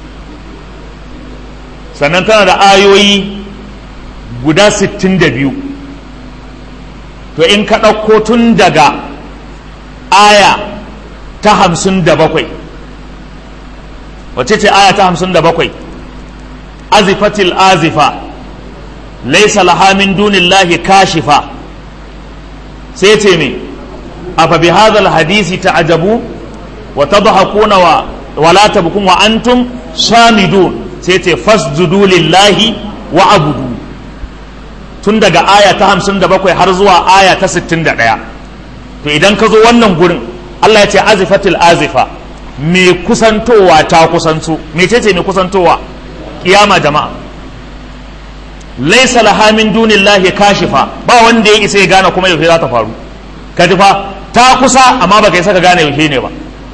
sannan tana da ayoyi guda sittin da biyu to in ka ɗauko tun daga aya ta hamsin da bakwai wace ce aya ta hamsin da bakwai azifatil azifa laisa laha min dunillahi kashifa sai ce me afa bi hadhal hadisi ta'jabu wa tadhakuna wa wala tabkun wa antum samidun sai ce fasjudu lillahi wa abudu tun daga aya ta 57 har zuwa aya ta 61 to idan ka zo wannan gurin Allah ya ce azifatil azifa me kusantowa ta kusanto mecece me kusantowa kiyama jama'a laisa laha min dunillahi kashifa ba wanda ya isa ya gane kuma yaushe za ta faru ka ji fa ta kusa amma baka isa ka gane yaushe ne ba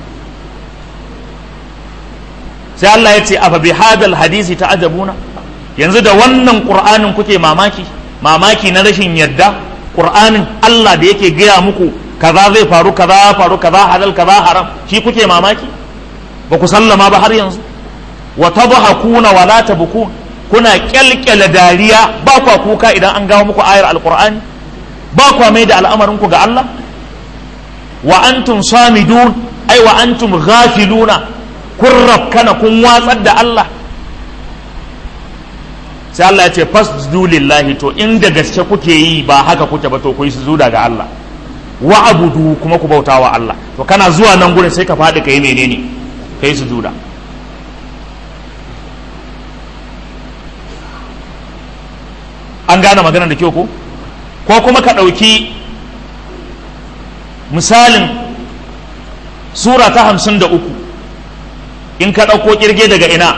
sai Allah ya ce afa bi hadal hadisi ta'ajabuna yanzu da wannan qur'anin kuke mamaki mamaki na rashin yadda qur'anin Allah da yake gaya muku kaza zai faru kaza faru kaza halal kaza haram shi kuke mamaki ba ku sallama ba har yanzu wa tadhakuna wa la tabkun kuna kyalkyala dariya ba kwa kuka idan an gawo muku ayar alqur'ani ba kwa mai da al'amarin ku ga Allah wa antum samidun ai wa antum ghafiluna kun rafkana kun watsar da Allah sai Allah ya ce fasjudu lillahi to inda gaske kuke yi ba haka kuke ba to ku yi sujuda ga Allah wa abudu kuma ku bauta wa Allah to kana zuwa nan gurin sai ka faɗi ka yi menene ka yi sujuda an gane magana da kyau ko ko kuma ka ɗauki misalin sura ta hamsin da uku in ka ɗauko ƙirge daga ina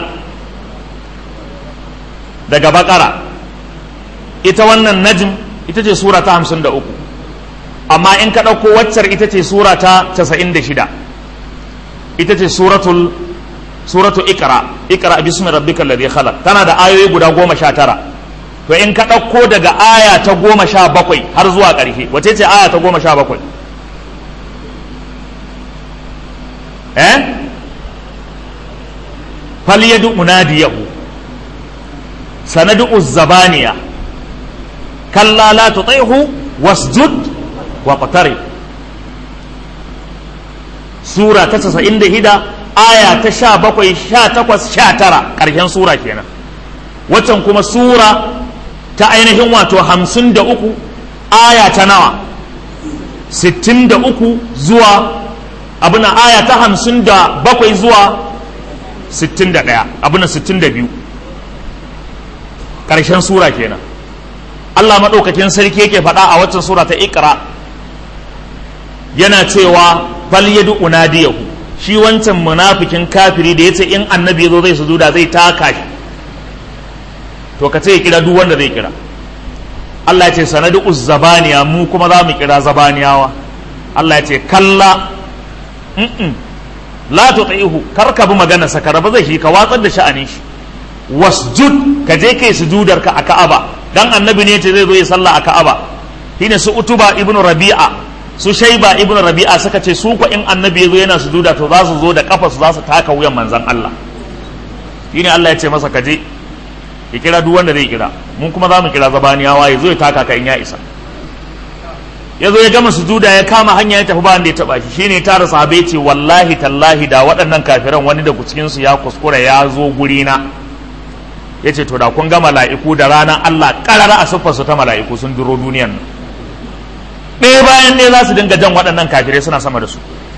daga bakara ita wannan najm ita ce sura ta hamsin da uku amma in ka ɗauko waccar ita ce sura ta casa'in da shida ita ce suratul suratu ikra ikra bismi rabbikal ladhi khalaq tana da ayoyi guda goma sha tara to in ka ɗauko daga aya ta goma sha bakwai har zuwa ƙarshe wace ce aya ta goma sha bakwai eh falyadu unadiyahu sanadu zabaniya kalla la tuti'hu wasjud wa qtarib sura ta 96 aya ta 17 18 19 karshen sura kenan waccan kuma sura ta ainihin wato 53 aya ta nawa 63 zuwa abuna aya ta 57 zuwa 61 abuna 62 ƙarshen sura kenan Allah maɗaukakin sarki yake faɗa a waccan sura ta ikra yana cewa fal yadu unadiyahu shi wancan munafikin kafiri da yace in annabi zo zai sujuda zai taka shi to ka ce ya kira duk wanda zai kira Allah ya ce sanadu zabaniya mu kuma za mu kira zabaniyawa Allah ya ce kalla la tuti'hu kar ka bi magana sa ba zai shi ka watsar da sha'anin shi wasjud ka je kai sujudar ka a Ka'aba dan annabi ne ce zai zo ya sallah a Ka'aba shine su utuba ibnu rabi'a su shaiba ibnu rabi'a suka ce su ko in annabi ya zo yana sujuda to za su zo da kafa su za su taka wuyan manzon Allah shine Allah ya ce masa ka je ya kira duk wanda zai kira mun kuma za mu kira zabaniyawa ya zo ya taka ka in ya isa ya zo ya gama sujuda ya kama hanya ya tafi ba wanda ya taba shi shine tara sahabai ce wallahi tallahi da waɗannan kafiran wani daga cikin su ya kuskura ya zo guri na yace to da kun ga mala'iku da ranar Allah karara a siffar su ta mala'iku sun duro duniyan nan ɗaya bayan ɗaya za su dinga jan waɗannan kafirai suna sama da su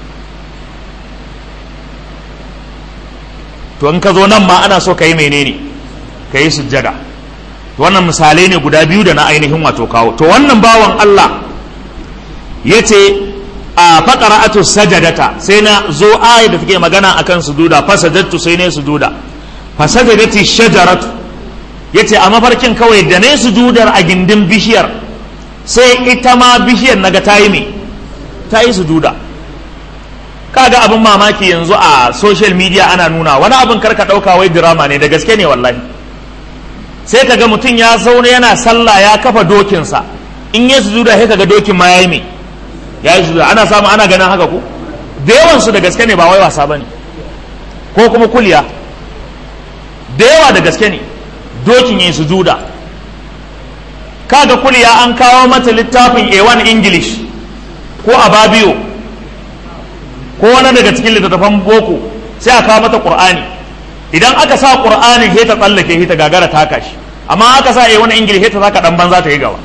to in ka zo nan ma ana so ka yi menene ka yi sujjada wannan misalai ne guda biyu da na ainihin wato kawo to wannan bawan Allah ya ce a faƙara'atu sajadata sai na zo ayat da take magana akan sujuda fasajattu sai ne sujuda fasajadati shajaratu ya ce a mafarkin kawai da ne sujudar a gindin bishiyar sai ita ma bishiyar naga ta yi me ta yi sujuda kaga abin mamaki yanzu a social media ana nuna wani abin karka ɗauka wai drama ne da gaske ne wallahi sai ka ga mutum ya zaune yana sallah ya kafa dokinsa in ya sujuda sai ka ga dokin ma ya yi me ya yi sujuda ana samu ana ganin haka ko da yawansu da gaske ne ba wai wasa ba ne ko kuma kuliya da yawa da gaske ne dokin ya yi sujuda kaga kuliya an kawo mata littafin A1 English ko a babiyo ko wani daga cikin littattafan boko sai a kawo mata Qur'ani idan aka sa Qur'anin he ta tsallake he ta gagara ta kashi amma aka sa A1 English he ta zaka dan banza ta yi gaba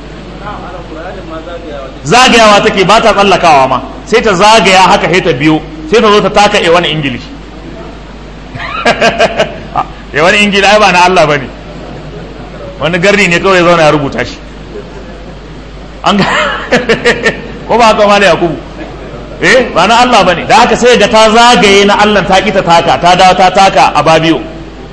zagayawa take ba ta tsallakawa ma sai ta zagaya haka he ta biyo sai ta zo ta taka A1 English A1 English ai ba na Allah bane wani garri ne kawai zauna ya rubuta shi an ga ko ba haka mala yakubu eh ba na Allah bane da haka sai ga ta zagaye na Allah ta kita taka ta dawo ta taka a babiyo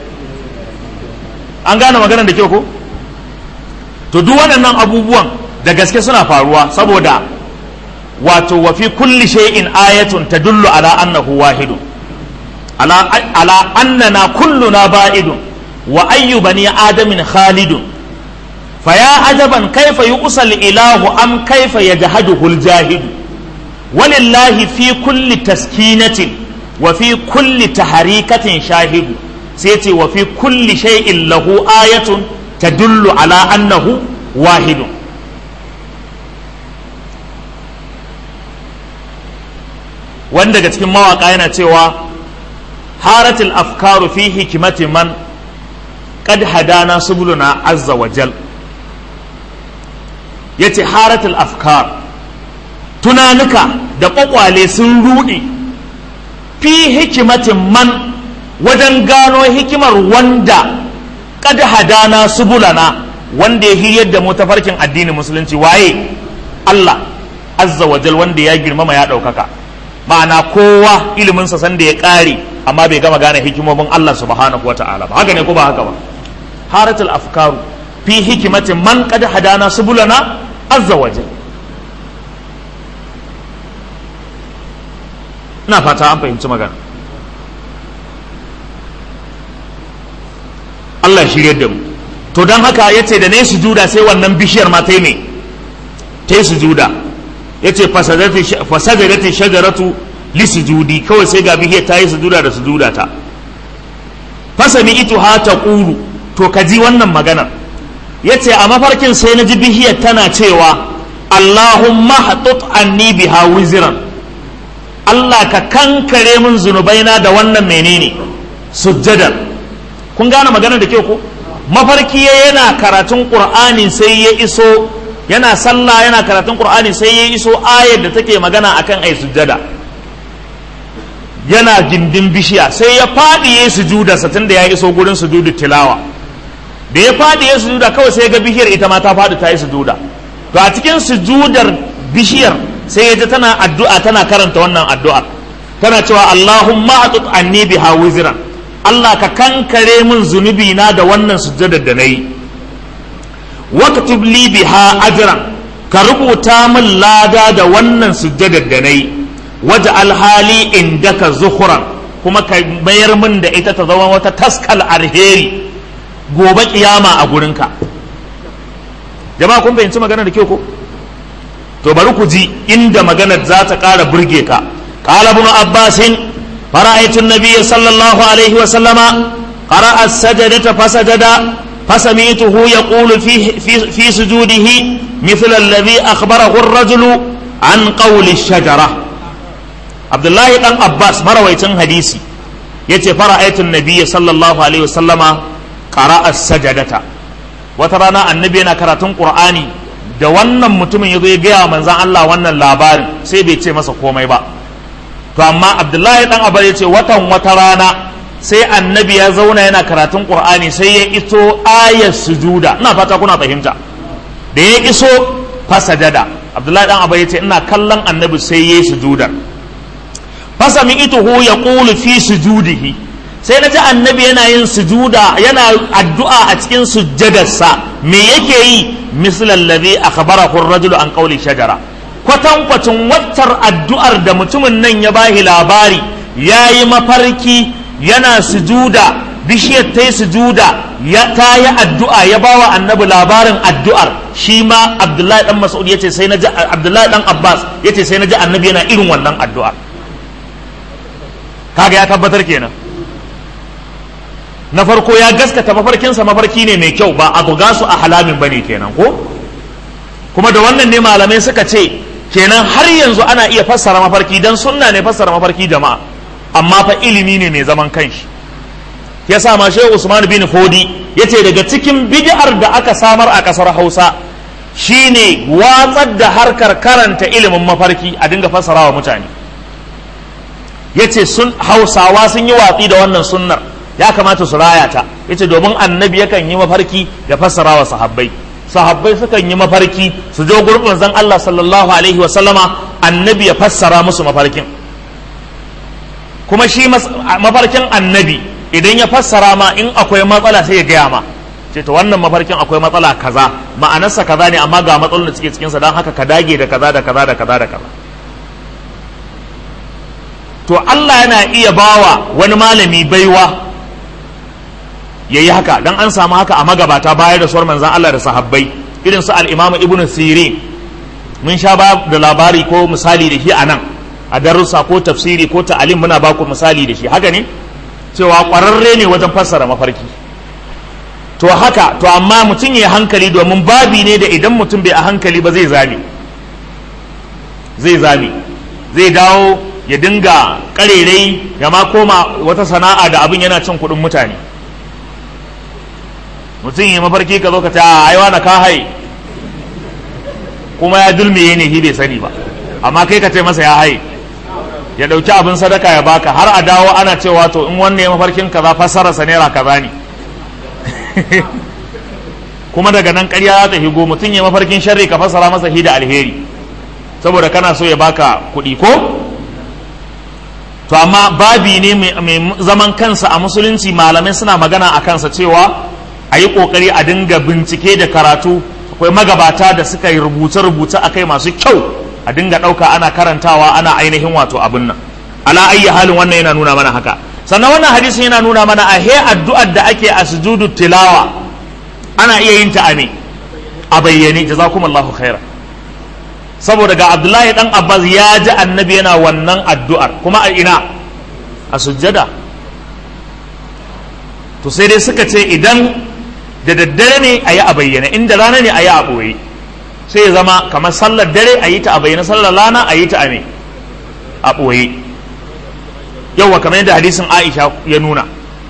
an gane maganar da kyau ko to duk waɗannan abubuwan da gaske suna faruwa saboda wato wa fi kulli shay'in ayatun tadullu ala annahu wahidun ala ala annana kulluna ba'idun wa ayyu bani adamin khalidun فيا عجبا كيف يؤصى الإله أم كيف يجهده الجاهد ولله في كل تسكينة وفي كل تحريكة شاهد سيتي وفي كل شيء له آية تدل على أنه واحد wanda daga cikin mawaƙa yana cewa haratul afkaru fi hikimati man qad hadana subuluna azza wa jal ya ce haratul afkar tunanuka da kwakwale sun ruɗe fi hikimatin man wajen gano hikimar wanda kada hadana subulana wanda ya hiryar da mu tafarkin addinin musulunci waye Allah azza wajal wanda ya girmama ya ɗaukaka ma'ana kowa iliminsa sanda ya ƙare amma bai gama gane hikimomin Allah subhanahu wa ta'ala ba haka ne ko ba haka ba haratul afkaru fi hikimatin man kada hadana subulana azza waje ina fata an fahimci magana Allah shirye da mu to don haka ya ce da ne sujuda sai wannan bishiyar ma ta yi me ta yi sujuda ya ce fasadarati shajaratu li sujudi kawai sai ga bishiyar ta yi sujuda da sujuda ta fasami itu ha ta ƙulu to ka ji wannan maganar ya ce a mafarkin sai na ji bishiyar tana cewa Allahumma haɗut anni biha wiziran Allah ka kankare min zunubaina da wannan menene sujjadar kun gane maganar da ke ko mafarki yana karatun qur'ani sai ya iso yana sallah yana karatun qur'ani sai ya iso ayar da take magana akan ai sujjada yana gindin bishiya sai ya faɗi ya sujuda satin da ya iso gurin sujudu tilawa da ya faɗi ya sujuda kawai sai ga bishiyar ita ma ta faɗi ta yi sujuda to a cikin sujudar bishiyar sai ya ji tana addu'a tana karanta wannan addu'ar tana cewa Allahumma atut anni biha wizran Allah ka kankare min zunubi na da wannan sujudar da nayi waktub li biha ajran ka rubuta min lada da wannan sujudar da nayi waje alhali indaka zuhuran kuma ka mayar min da ita ta zama wata taskal alheri gobe kiyama a gurinka jama'a kun fahimci magana da kyau ko to bari ku ji inda maganar za ta ƙara burge ka qala ibn abbas fara'aytu an-nabiy sallallahu alaihi wa sallama qara'a as-sajdata fasajada fasami'tuhu yaqulu fi fi sujudihi مثل الذي أخبره الرجل عن قول الشجرة abdullahi dan abbas marawaicin hadisi ya ce fara'aitun nabiyya sallallahu alaihi wasallama qara'a sajadata wata rana annabi yana karatun qur'ani da wannan mutumin ya zo ya gaya manzan Allah wannan labarin sai bai ce masa komai ba to amma abdullahi dan abbas ya ce watan wata rana sai annabi ya zauna yana karatun qur'ani sai ya iso ayar sujuda ina fata kuna fahimta da ya iso fasajada abdullahi dan abbas ya ce ina kallon annabi sai ya yi sujudar fasami ituhu ya ƙulu fi sujudihi sai na ji annabi yana yin sujuda yana addu'a a cikin sujjadarsa me yake yi mislan ladhi akhbarahu ar-rajulu an qawli shajara kwatankwacin wattar addu'ar da mutumin nan ya bahi labari yayi mafarki yana sujuda bishiyar ta yi sujuda ya ta yi addu'a ya bawa annabi labarin addu'ar shi ma abdullahi dan mas'ud yace sai na ji abdullahi dan abbas yace sai na ji annabi yana irin wannan addu'ar kaga ya tabbatar kenan na farko ya gaskata mafarkinsa mafarki ne mai kyau ba a buga su a halamin ba ne kenan ko kuma da wannan ne malamai suka ce kenan har yanzu ana iya fassara mafarki dan sunna ne fassara mafarki jama'a amma fa ilimi ne mai zaman kanshi ya sa ma shehu usman bin fodi ya ce daga cikin bid'ar da aka samar a kasar hausa shine watsar da harkar karanta ilimin mafarki a dinga fassara wa mutane ya ce hausawa sun yi watsi da wannan sunnar ya kamata su raya ta ya ce domin annabi yakan yi mafarki ya fassara wa sahabbai sahabbai sukan yi mafarki su jo gurbin zan Allah sallallahu alaihi wa sallama annabi ya fassara musu mafarkin kuma shi mafarkin annabi idan ya fassara ma in akwai matsala sai ya gaya ma ce to wannan mafarkin akwai matsala kaza ma'anarsa kaza ne amma ga matsalolin da suke cikinsa don haka ka dage da kaza da kaza da kaza da kaza to Allah yana iya bawa wani malami baiwa ya yi haka don an samu haka a magabata bayar da suwar manzan Allah da sahabbai irin su al'imamu ibn sirin mun sha ba da labari ko misali da shi a nan a darussa ko tafsiri ko ta'alim muna ba ku misali da shi haka ne cewa ƙwararre ne wajen fassara mafarki to haka to amma mutum ya hankali domin babi ne da idan mutum bai a hankali ba zai zame zai zame zai dawo ya dinga karerai ya ma koma wata sana'a da abin yana cin kuɗin mutane mutum yi mafarki ka zo ka ce a aiwa na ka haye kuma ya dulmiye ne shi bai sani ba amma kai ka ce masa ya haye ya ɗauki abin sadaka ya baka har a dawo ana cewa to in wannan ya mafarkin kaza fassararsa naira kaza ne kuma daga nan ƙarya za ta higo mutum ya mafarkin sharri ka fassara masa hi da alheri saboda kana so ya baka kuɗi ko to amma babi ne mai zaman kansa a musulunci malamai suna magana a kansa cewa a yi ƙoƙari a dinga bincike da karatu akwai magabata da suka yi rubuce-rubuce a kai masu kyau a dinga ɗauka ana karantawa ana ainihin wato abin nan ala ayyi halin wannan yana nuna mana haka sannan wannan hadisin yana nuna mana a he addu'ar da ake a sujudu tilawa ana iya yin ta a me a bayyane jazakumullahu khaira saboda ga abdullahi dan abbas ya ji annabi yana wannan addu'ar kuma a ina a sujjada to sai dai suka ce idan da daddare ne a yi a bayyana inda rana ne a yi a ɓoye sai ya zama kamar sallar dare a yi ta a bayyana sallar rana a yi ta a me a ɓoye yauwa kamar yadda hadisin aisha ya nuna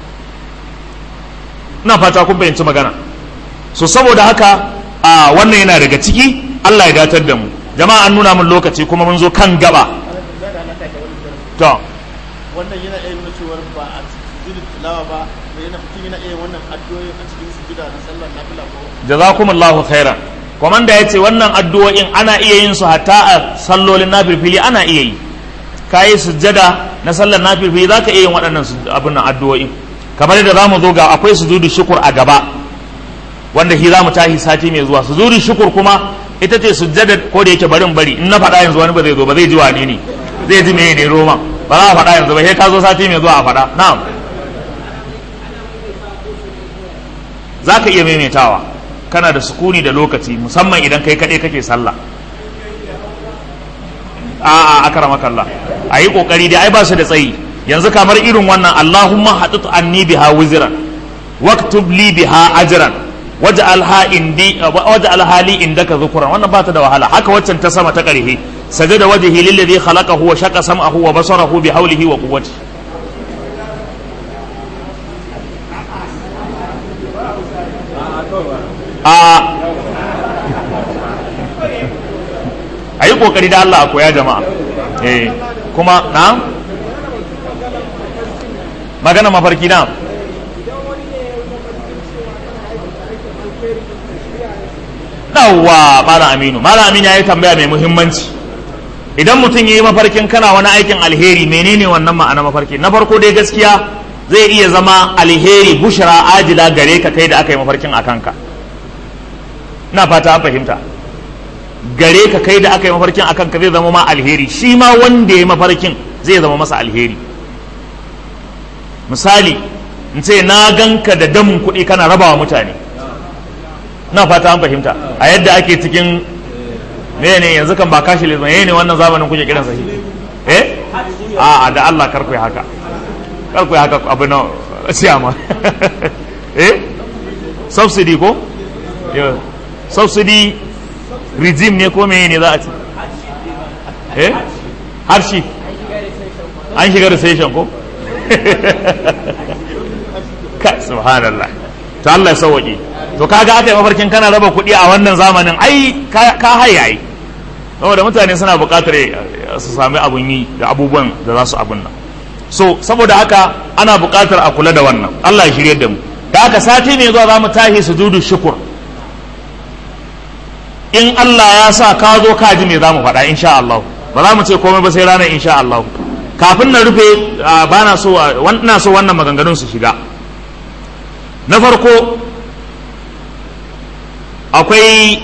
ina fata kun fahimci magana so saboda haka a wannan yana daga ciki Allah ya datar da mu jama'a an nuna min lokaci kuma mun zo kan gaba to wannan yana iya nuna cewar ba a sujudu tilawa ba da yana mutum yana iya wannan addu'o'in a cikin sujuda na sallar nafila ko jazakumullahu khairan komanda ya ce wannan addu'o'in ana iya yin su hatta a sallolin nafilfili ana iya yi ka yi sujjada na sallar nafilfili za ka iya yin waɗannan abin nan addu'o'in kamar yadda za mu zo ga akwai sujudu shukur a gaba wanda shi za mu tashi sati mai zuwa sujudu shukur kuma ita ce sujjada ko da yake barin bari in na faɗa yanzu wani ba zai zo ba zai ji wane ne zai ji meye ne roman ba za a faɗa yanzu ba sai ka zo sati mai zuwa a faɗa na'am za ka iya maimaitawa kana da sukuni da lokaci musamman idan kai kaɗai kake sallah a a akara makalla a yi ƙoƙari dai ai ba su da tsayi yanzu kamar irin wannan allahumma haɗu anni biha wiziran waktub li biha ajran waj'al ha indi waj'al hali indaka dhukran wannan ba ta da wahala haka waccan ta sama ta ƙarhe sajada wajhi lilladhi khalaqahu wa shaqa sam'ahu wa basarahu bi hawlihi wa quwwatihi a a yi kokari da Allah a koya jama'a eh kuma na magana mafarki na yawwa malam aminu malam aminu ya yi tambaya mai muhimmanci idan mutum ya yi mafarkin kana wani aikin alheri menene wannan ma'ana mafarki na farko dai gaskiya zai iya zama alheri bushra ajila gare ka kai da aka yi mafarkin a kanka na fata an fahimta gare ka kai da aka yi mafarkin a kanka zai zama ma alheri shi ma wanda ya mafarkin zai zama masa alheri misali in ce na ganka da damun kuɗi kana rabawa mutane na fata an fahimta a yadda ake cikin me ne yanzu kan ba kashi lizman ne wannan zamanin kuke kiransa shi eh a da Allah karku haka karku haka abu na siyama eh subsidy ko subsidy regime ne ko meye ne za a ci eh harshe an shiga recession ko ka subhanallah to Allah ya sauwaƙe to kaga aka yi mafarkin kana raba kuɗi a wannan zamanin ai ka haye ai saboda mutane suna buƙatar su sami abun yi da abubuwan da za su abun nan so saboda haka ana buƙatar a kula da wannan Allah ya shirye da mu da haka sati ne zuwa za mu tahi sujudu shukur in Allah ya sa ka zo ka ji me za mu faɗa insha Allah ba za mu ce komai ba sai ranar insha Allah kafin na rufe ba na so ina so wannan maganganun su shiga na farko akwai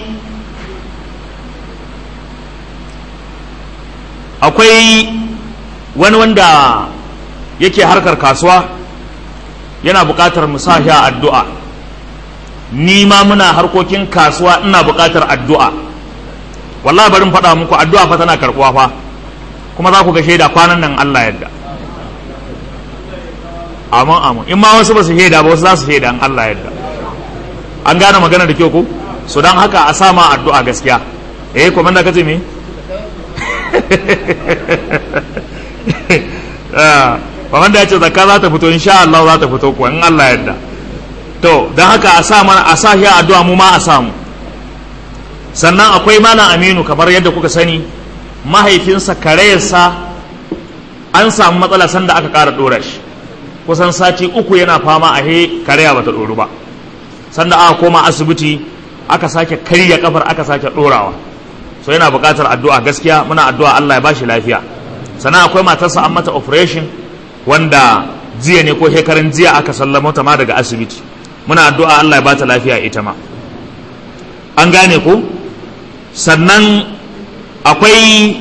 akwai wani wanda yake harkar kasuwa yana buƙatar mu sa a addu'a ni ma muna harkokin kasuwa ina buƙatar addu'a wallahi barin faɗa muku addu'a fa tana karɓuwa fa kuma za ku ga shaida kwanan nan Allah yadda amin amin in ma wasu ba su shaida ba wasu za su shaida in Allah yadda an gane magana da kyau ko so don haka a sama addu'a gaskiya eh kuma da kace me Kwaman da ya ce zakka za ta fito insha Allah za ta fito kuwa in Allah yadda to don haka a sa mana a sa shi addu'a mu ma a samu sannan akwai malam aminu kamar yadda kuka sani mahaifinsa karayarsa an samu matsala sanda aka ƙara ɗora shi kusan sati uku yana fama a he karaya bata ɗoru ba sanda aka koma asibiti aka sake karya kafar aka sake ɗorawa so yana buƙatar addu'a gaskiya muna addu'a Allah ya bashi lafiya sannan akwai matarsa an mata operation wanda jiya ne ko shekaran jiya aka sallama ta ma daga asibiti muna addu'a Allah ya bata lafiya ita ma an gane ku sannan akwai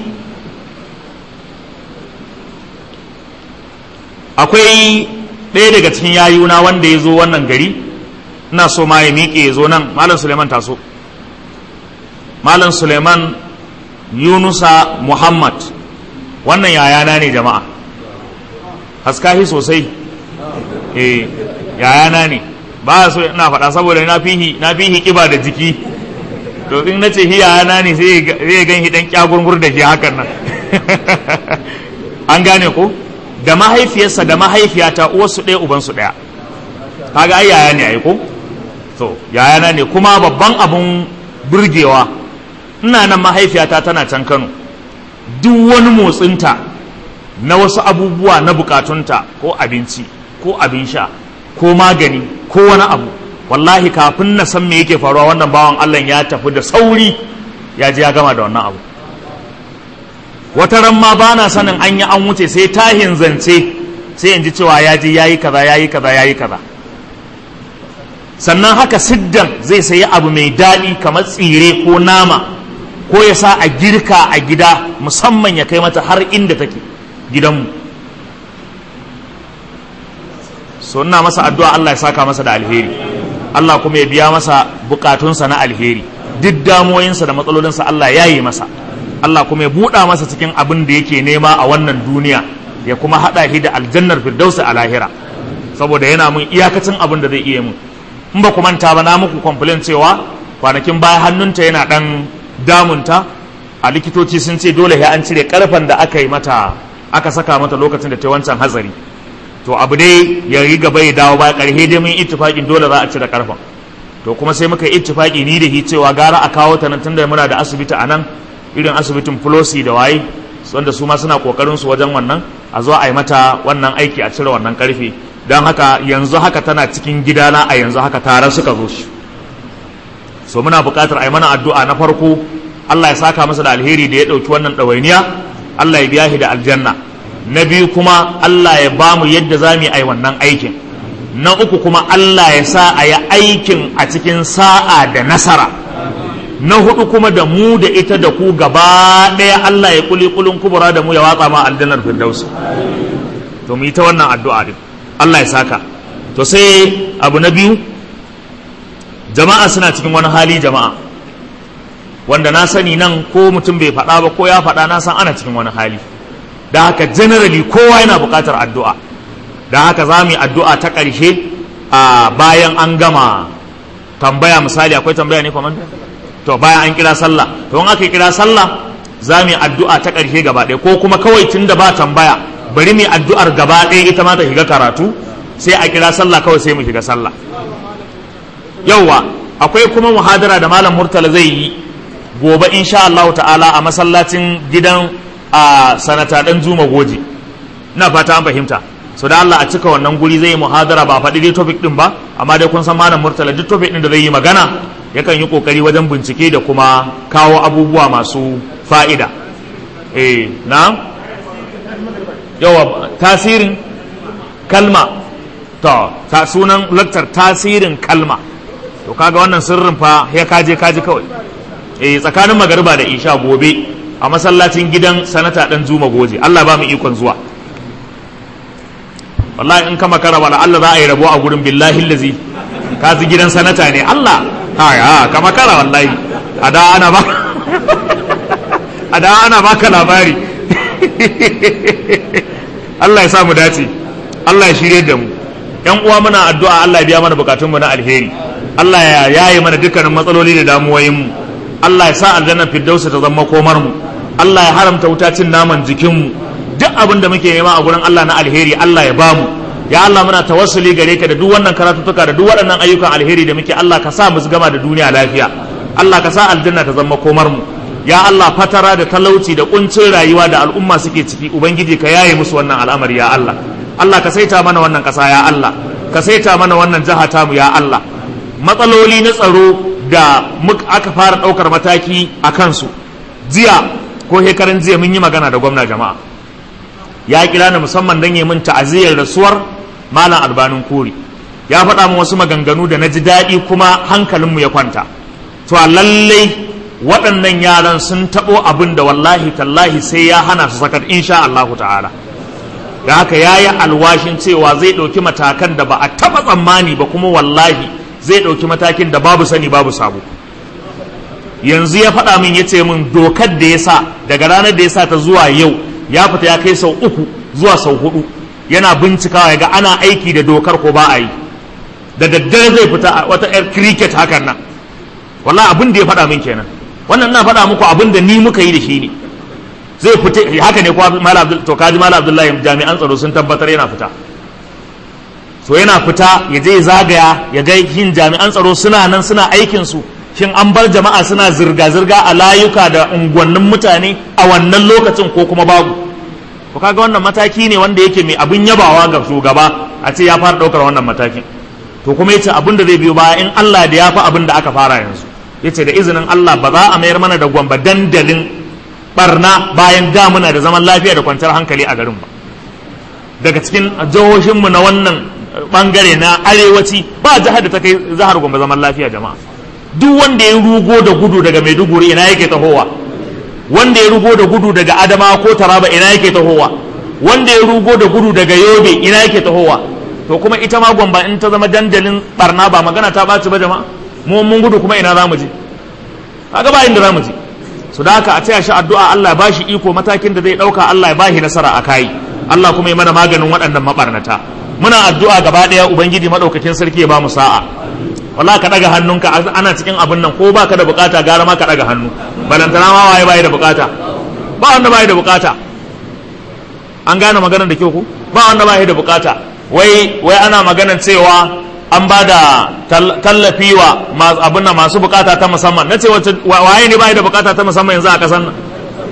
akwai ɗaya daga cikin yayuna wanda ya zo wannan gari ina so ma ya miƙe ya zo nan malam suleiman taso malam suleiman yunusa muhammad wannan yayana ne jama'a haskahi sosai eh yayana ne ba so ina faɗa saboda na fihi na fihi kiba da jiki to in nace hi yayana ne sai zai gan hi dan kyagurgur da shi hakan nan an gane ko da mahaifiyarsa da mahaifiyata uwarsu ɗaya ubansu ɗaya kaga ai yaya ne ai ko to yayana ne kuma babban abun burgewa ina nan mahaifiyata tana can Kano duk wani motsinta na wasu abubuwa na bukatunta ko abinci ko abin sha ko magani ko wani abu wallahi kafin na san me yake faruwa wannan bawan Allah ya tafi da sauri ya je ya gama da wannan abu wata ran ma ba na sanin an yi an wuce sai tahin zance sai in ji cewa ya je ya yi kaza ya yi kaza ya yi kaza sannan haka siddan zai sayi abu mai daɗi kamar tsire ko nama ko ya sa a girka a gida musamman ya kai mata har inda take gidanmu so ina masa addu'a Allah ya saka masa da alheri Allah kuma ya biya masa bukatunsa na alheri duk damuwoyinsa da matsalolinsa Allah ya yi masa Allah kuma ya buɗa masa cikin abin da yake nema a wannan duniya ya kuma haɗa shi da aljannar firdausi a lahira saboda yana mun iyakacin abin da zai iya mun in ba ku manta ba na muku complain cewa kwanakin baya hannunta yana ɗan damunta a likitoci sun ce dole sai an cire karfen da aka yi mata aka saka mata lokacin da ta wancan hatsari to abu dai ya yi gaba ya dawo ba ƙarshe dai mun ittifaƙin dole za a cire karfen to kuma sai muka yi ittifaƙi ni da shi cewa gara a kawo ta nan tunda muna da asibiti a nan irin asibitin Flosi da waye wanda su ma suna kokarin su wajen wannan a zo a yi mata wannan aiki a cire wannan karfe don haka yanzu haka tana cikin gidana a yanzu haka tare suka zo shi so muna buƙatar a yi mana addu'a na farko Allah ya saka masa da alheri da ya ɗauki wannan ɗawainiya Allah ya biya shi da aljanna na biyu kuma Allah ya ba mu yadda za mu yi wannan aikin na uku kuma Allah ya sa a yi aikin a cikin sa'a da nasara na hudu kuma da mu da ita da ku gaba ɗaya Allah ya kuli kulun kubura da mu ya watsa ma aljannar firdausi to mu yi ta wannan addu'a din Allah ya saka to sai abu na biyu jama'a suna cikin wani hali jama'a wanda na sani nan ko mutum bai faɗa ba ko ya faɗa na san ana cikin wani hali da haka generally kowa yana buƙatar addu'a da haka za mu yi addu'a ta ƙarshe a bayan an gama tambaya misali akwai tambaya ne kwamanda to bayan an kira sallah to in aka kira sallah za mu yi addu'a ta ƙarshe gaba ɗaya ko kuma kawai tun da ba tambaya bari mu yi addu'ar gaba ɗaya ita ma ta shiga karatu sai a kira sallah kawai sai mu shiga sallah yauwa akwai kuma muhadara da malam murtala zai yi gobe insha Allah ta'ala a masallacin gidan a sanata dan juma goje ina fata an fahimta so da Allah a cika wannan guri zai yi muhadara ba faɗi dai topic din ba amma dai kun san malam murtala duk topic din da zai yi magana yakan yi kokari wajen bincike da kuma kawo abubuwa masu fa'ida eh na yawa tasirin kalma to ta sunan laktar tasirin kalma to kaga wannan sirrin fa ya kaje kaje kawai eh tsakanin magariba da isha gobe a masallacin gidan sanata dan zuma goje Allah ba mu ikon zuwa wallahi in ka makara wala Allah za a yi rabo a gurin billahi lazi ka ji gidan sanata ne Allah ha ka makara wallahi a da ana ba a da ana baka labari Allah ya sa mu dace Allah ya shirye da mu yan uwa muna addu'a Allah ya biya mana bukatun mu na alheri Allah ya yaye mana dukkanin matsaloli da damuwoyin mu Allah ya sa aljannar firdausa ta zama komar mu Allah ya haramta wuta cin naman jikin mu duk abin da muke nema a gurin Allah na alheri Allah ya bamu ya Allah muna tawassuli gare ka da duk wannan karatutuka da duk waɗannan ayyukan alheri da muke Allah ka sa mu gama da duniya lafiya Allah ka sa aljanna ta zama komar mu ya Allah fatara da talauci da kuncin rayuwa da al'umma suke ciki ubangiji ka yaye musu wannan al'amari ya Allah Allah ka saita mana wannan ƙasa ya Allah ka saita mana wannan jiha tamu ya Allah matsaloli na tsaro da aka fara ɗaukar mataki a kansu jiya ko hekarin jiya mun yi magana da gwamna jama'a ya kira ni musamman don yi min ta'aziyar rasuwar malam albanin kori ya faɗa min wasu maganganu da na ji daɗi kuma hankalinmu ya kwanta to a lallai waɗannan yaran sun taɓo abin da wallahi tallahi sai ya hana su sakat insha Allah ta'ala da haka ya yi alwashin cewa zai ɗauki matakan da ba a taɓa tsammani ba kuma wallahi zai ɗauki matakin da babu sani babu sabo yanzu ya faɗa min ya ce min dokar da ya sa daga ranar da ya sa ta zuwa yau ya fita ya kai sau uku zuwa sau hudu yana bincikawa ya ga ana aiki da dokar ko ba a yi da daddare zai fita a wata yar cricket hakan nan wallahi abin da ya faɗa min kenan wannan ina faɗa muku abin da ni muka yi da shi ne zai fita haka ne kuwa malam abdul to kaji malam abdullahi jami'an tsaro sun tabbatar yana fita so yana fita ya je zagaya ya ga yin jami'an tsaro suna nan suna aikin su shin an bar jama'a suna zirga-zirga a layuka da unguwannin mutane a wannan lokacin ko kuma babu to kaga wannan mataki ne wanda yake mai abin yabawa ga shugaba a ce ya fara ɗaukar wannan matakin to kuma yace abin da zai biyo baya in Allah da ya fi abin da aka fara yanzu yace da izinin Allah ba za a mayar mana da gwamba dandalin barna bayan da muna da zaman lafiya da kwanciyar hankali a garin ba daga cikin jihohinmu na wannan bangare na arewaci ba jihar da ta kai jihar gwamba zaman lafiya jama'a duk wanda ya rugo da gudu daga maiduguri ina yake tahowa wanda ya rugo da gudu daga adama ko taraba ina yake tahowa wanda ya rugo da gudu daga yobe ina yake tahowa to kuma ita ma gwamba in ta zama dandalin barna ba magana ta ɓaci ba jama'a mu mun gudu kuma ina za mu je kaga ba inda za mu je su da haka a taya shi addu'a Allah ya bashi iko matakin da zai ɗauka Allah ya bashi nasara a kai Allah kuma ya mana maganin waɗannan mabarnata muna addu'a gaba ɗaya ubangiji maɗaukakin sarki ya ba mu sa'a wallahi ka ɗaga hannunka ana cikin abin nan ko baka da bukata gara ma ka ɗaga hannu balantana ma waye bai da bukata ba wanda bai da bukata an gane maganar da kyau ku ba wanda bai da bukata wai wai ana maganar cewa an ba da tallafi wa abin nan masu bukata ta musamman na ce waye ne bai da bukata ta musamman yanzu a kasan nan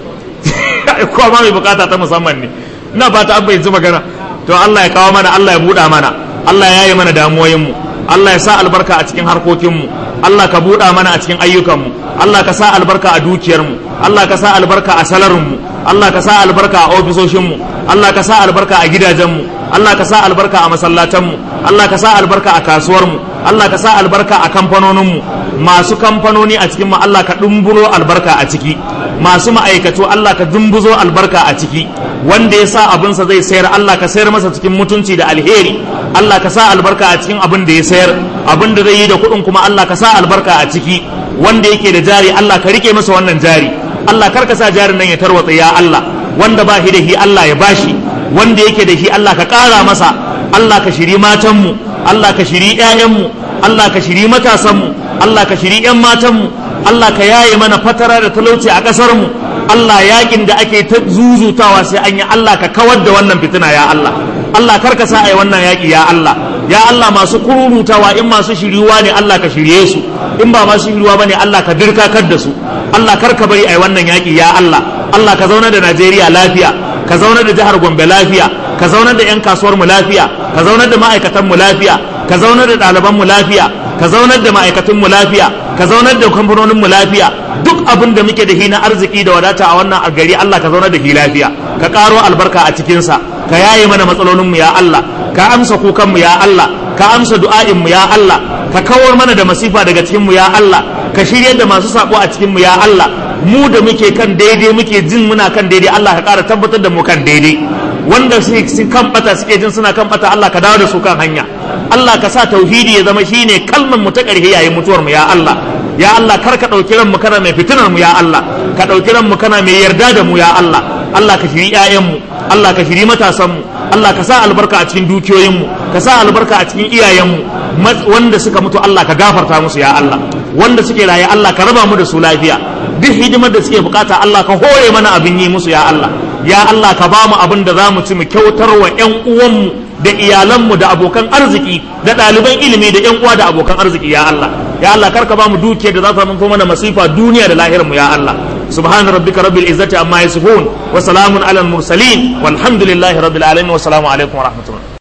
kowa ma mai bukata ta musamman ne ina fata an bai magana to Allah ya kawo mana Allah ya buɗa mana Allah ya yi mana damuwoyinmu Allah ya sa albarka a cikin harkokinmu Allah ka buɗa mana a cikin ayyukanmu Allah ka sa albarka a dukiyarmu Allah ka sa albarka a salarinmu Allah ka sa albarka a ofisoshinmu Allah ka sa albarka a gidajenmu Allah ka sa albarka a masallatanmu Allah ka sa albarka a kasuwarmu Allah ka sa albarka a kamfanoninmu masu kamfanoni a cikinmu Allah ka dumburo albarka a ciki masu ma'aikatu Allah ka dumbuzo albarka a ciki wanda ya sa abinsa zai sayar Allah ka sayar masa cikin mutunci da alheri Allah ka sa albarka a cikin abin da ya sayar abin da zai yi da kuɗin kuma Allah ka sa albarka a ciki wanda yake da jari Allah ka rike masa wannan jari Allah kar ka sa jarin nan ya tarwatsa ya Allah wanda ba shi da shi Allah ya bashi wanda yake da shi Allah ka ƙara masa Allah ka shiri matanmu Allah ka shiri ƴaƴanmu Allah ka shiri matasanmu Allah ka shiri ƴan matanmu Allah ka yaye mana fatara da talauci a ƙasarmu Allah yakin da ake ta zuzutawa sai an yi Allah ka kawar da wannan fitina ya Allah Allah kar ka sa ai wannan yaki ya Allah ya Allah masu kururutawa in masu shiriwa ne Allah ka shirye su in ba masu shiriwa bane Allah ka dirkakar da su Allah kar ka bari ai wannan yaki ya Allah Allah ka zauna da Najeriya lafiya ka zaunar da jihar Gombe lafiya ka zaunar da 'yan kasuwar mu lafiya ka zaunar da ma'aikatan mu lafiya ka zaunar da ɗaliban mu lafiya ka zaunar da ma'aikatan mu lafiya ka zaunar da kamfanonin mu lafiya duk abin da muke da shi na arziki da wadata a wannan gari Allah ka zaunar da shi lafiya ka karo albarka a cikinsa ka yaye mana matsalolin mu ya Allah ka amsa kukan mu ya Allah ka amsa du'a'in mu ya Allah ka kawar mana da masifa daga cikin mu ya Allah ka shirye da masu sako a cikin mu ya Allah mu da muke kan daidai muke jin muna kan daidai Allah ka ƙara tabbatar da mu kan daidai wanda su kan bata suke jin suna kan bata Allah ka dawo da su kan hanya Allah ka sa tauhidi ya zama shine kalmar mu ta ƙarshe yayin mutuwar mu ya Allah ya Allah kar ka ɗauki ran mu kana mai fitinar mu ya Allah ka ɗauki ran mu kana mai yarda da mu ya Allah Allah ka shiri ƴaƴan mu Allah ka shiri matasan mu Allah ka sa albarka a cikin dukiyoyin mu ka sa albarka a cikin iyayen mu wanda suka mutu Allah ka gafarta musu ya Allah wanda suke raye Allah ka raba mu da su lafiya duk hidimar da suke bukata Allah ka hore mana abin yi musu ya Allah ya Allah ka ba mu abin da za mu ci mu kyautar wa ƴan uwanmu da iyalanmu da abokan arziki da ɗaliban ilimi da ƴan uwa da abokan arziki ya Allah ya Allah kar ka ba mu dukiyar da za ta manto mana masifa duniya da lahirar mu ya Allah سبحان ربك رب العزة عما يصفون وسلام على المرسلين والحمد لله رب العالمين والسلام عليكم ورحمة الله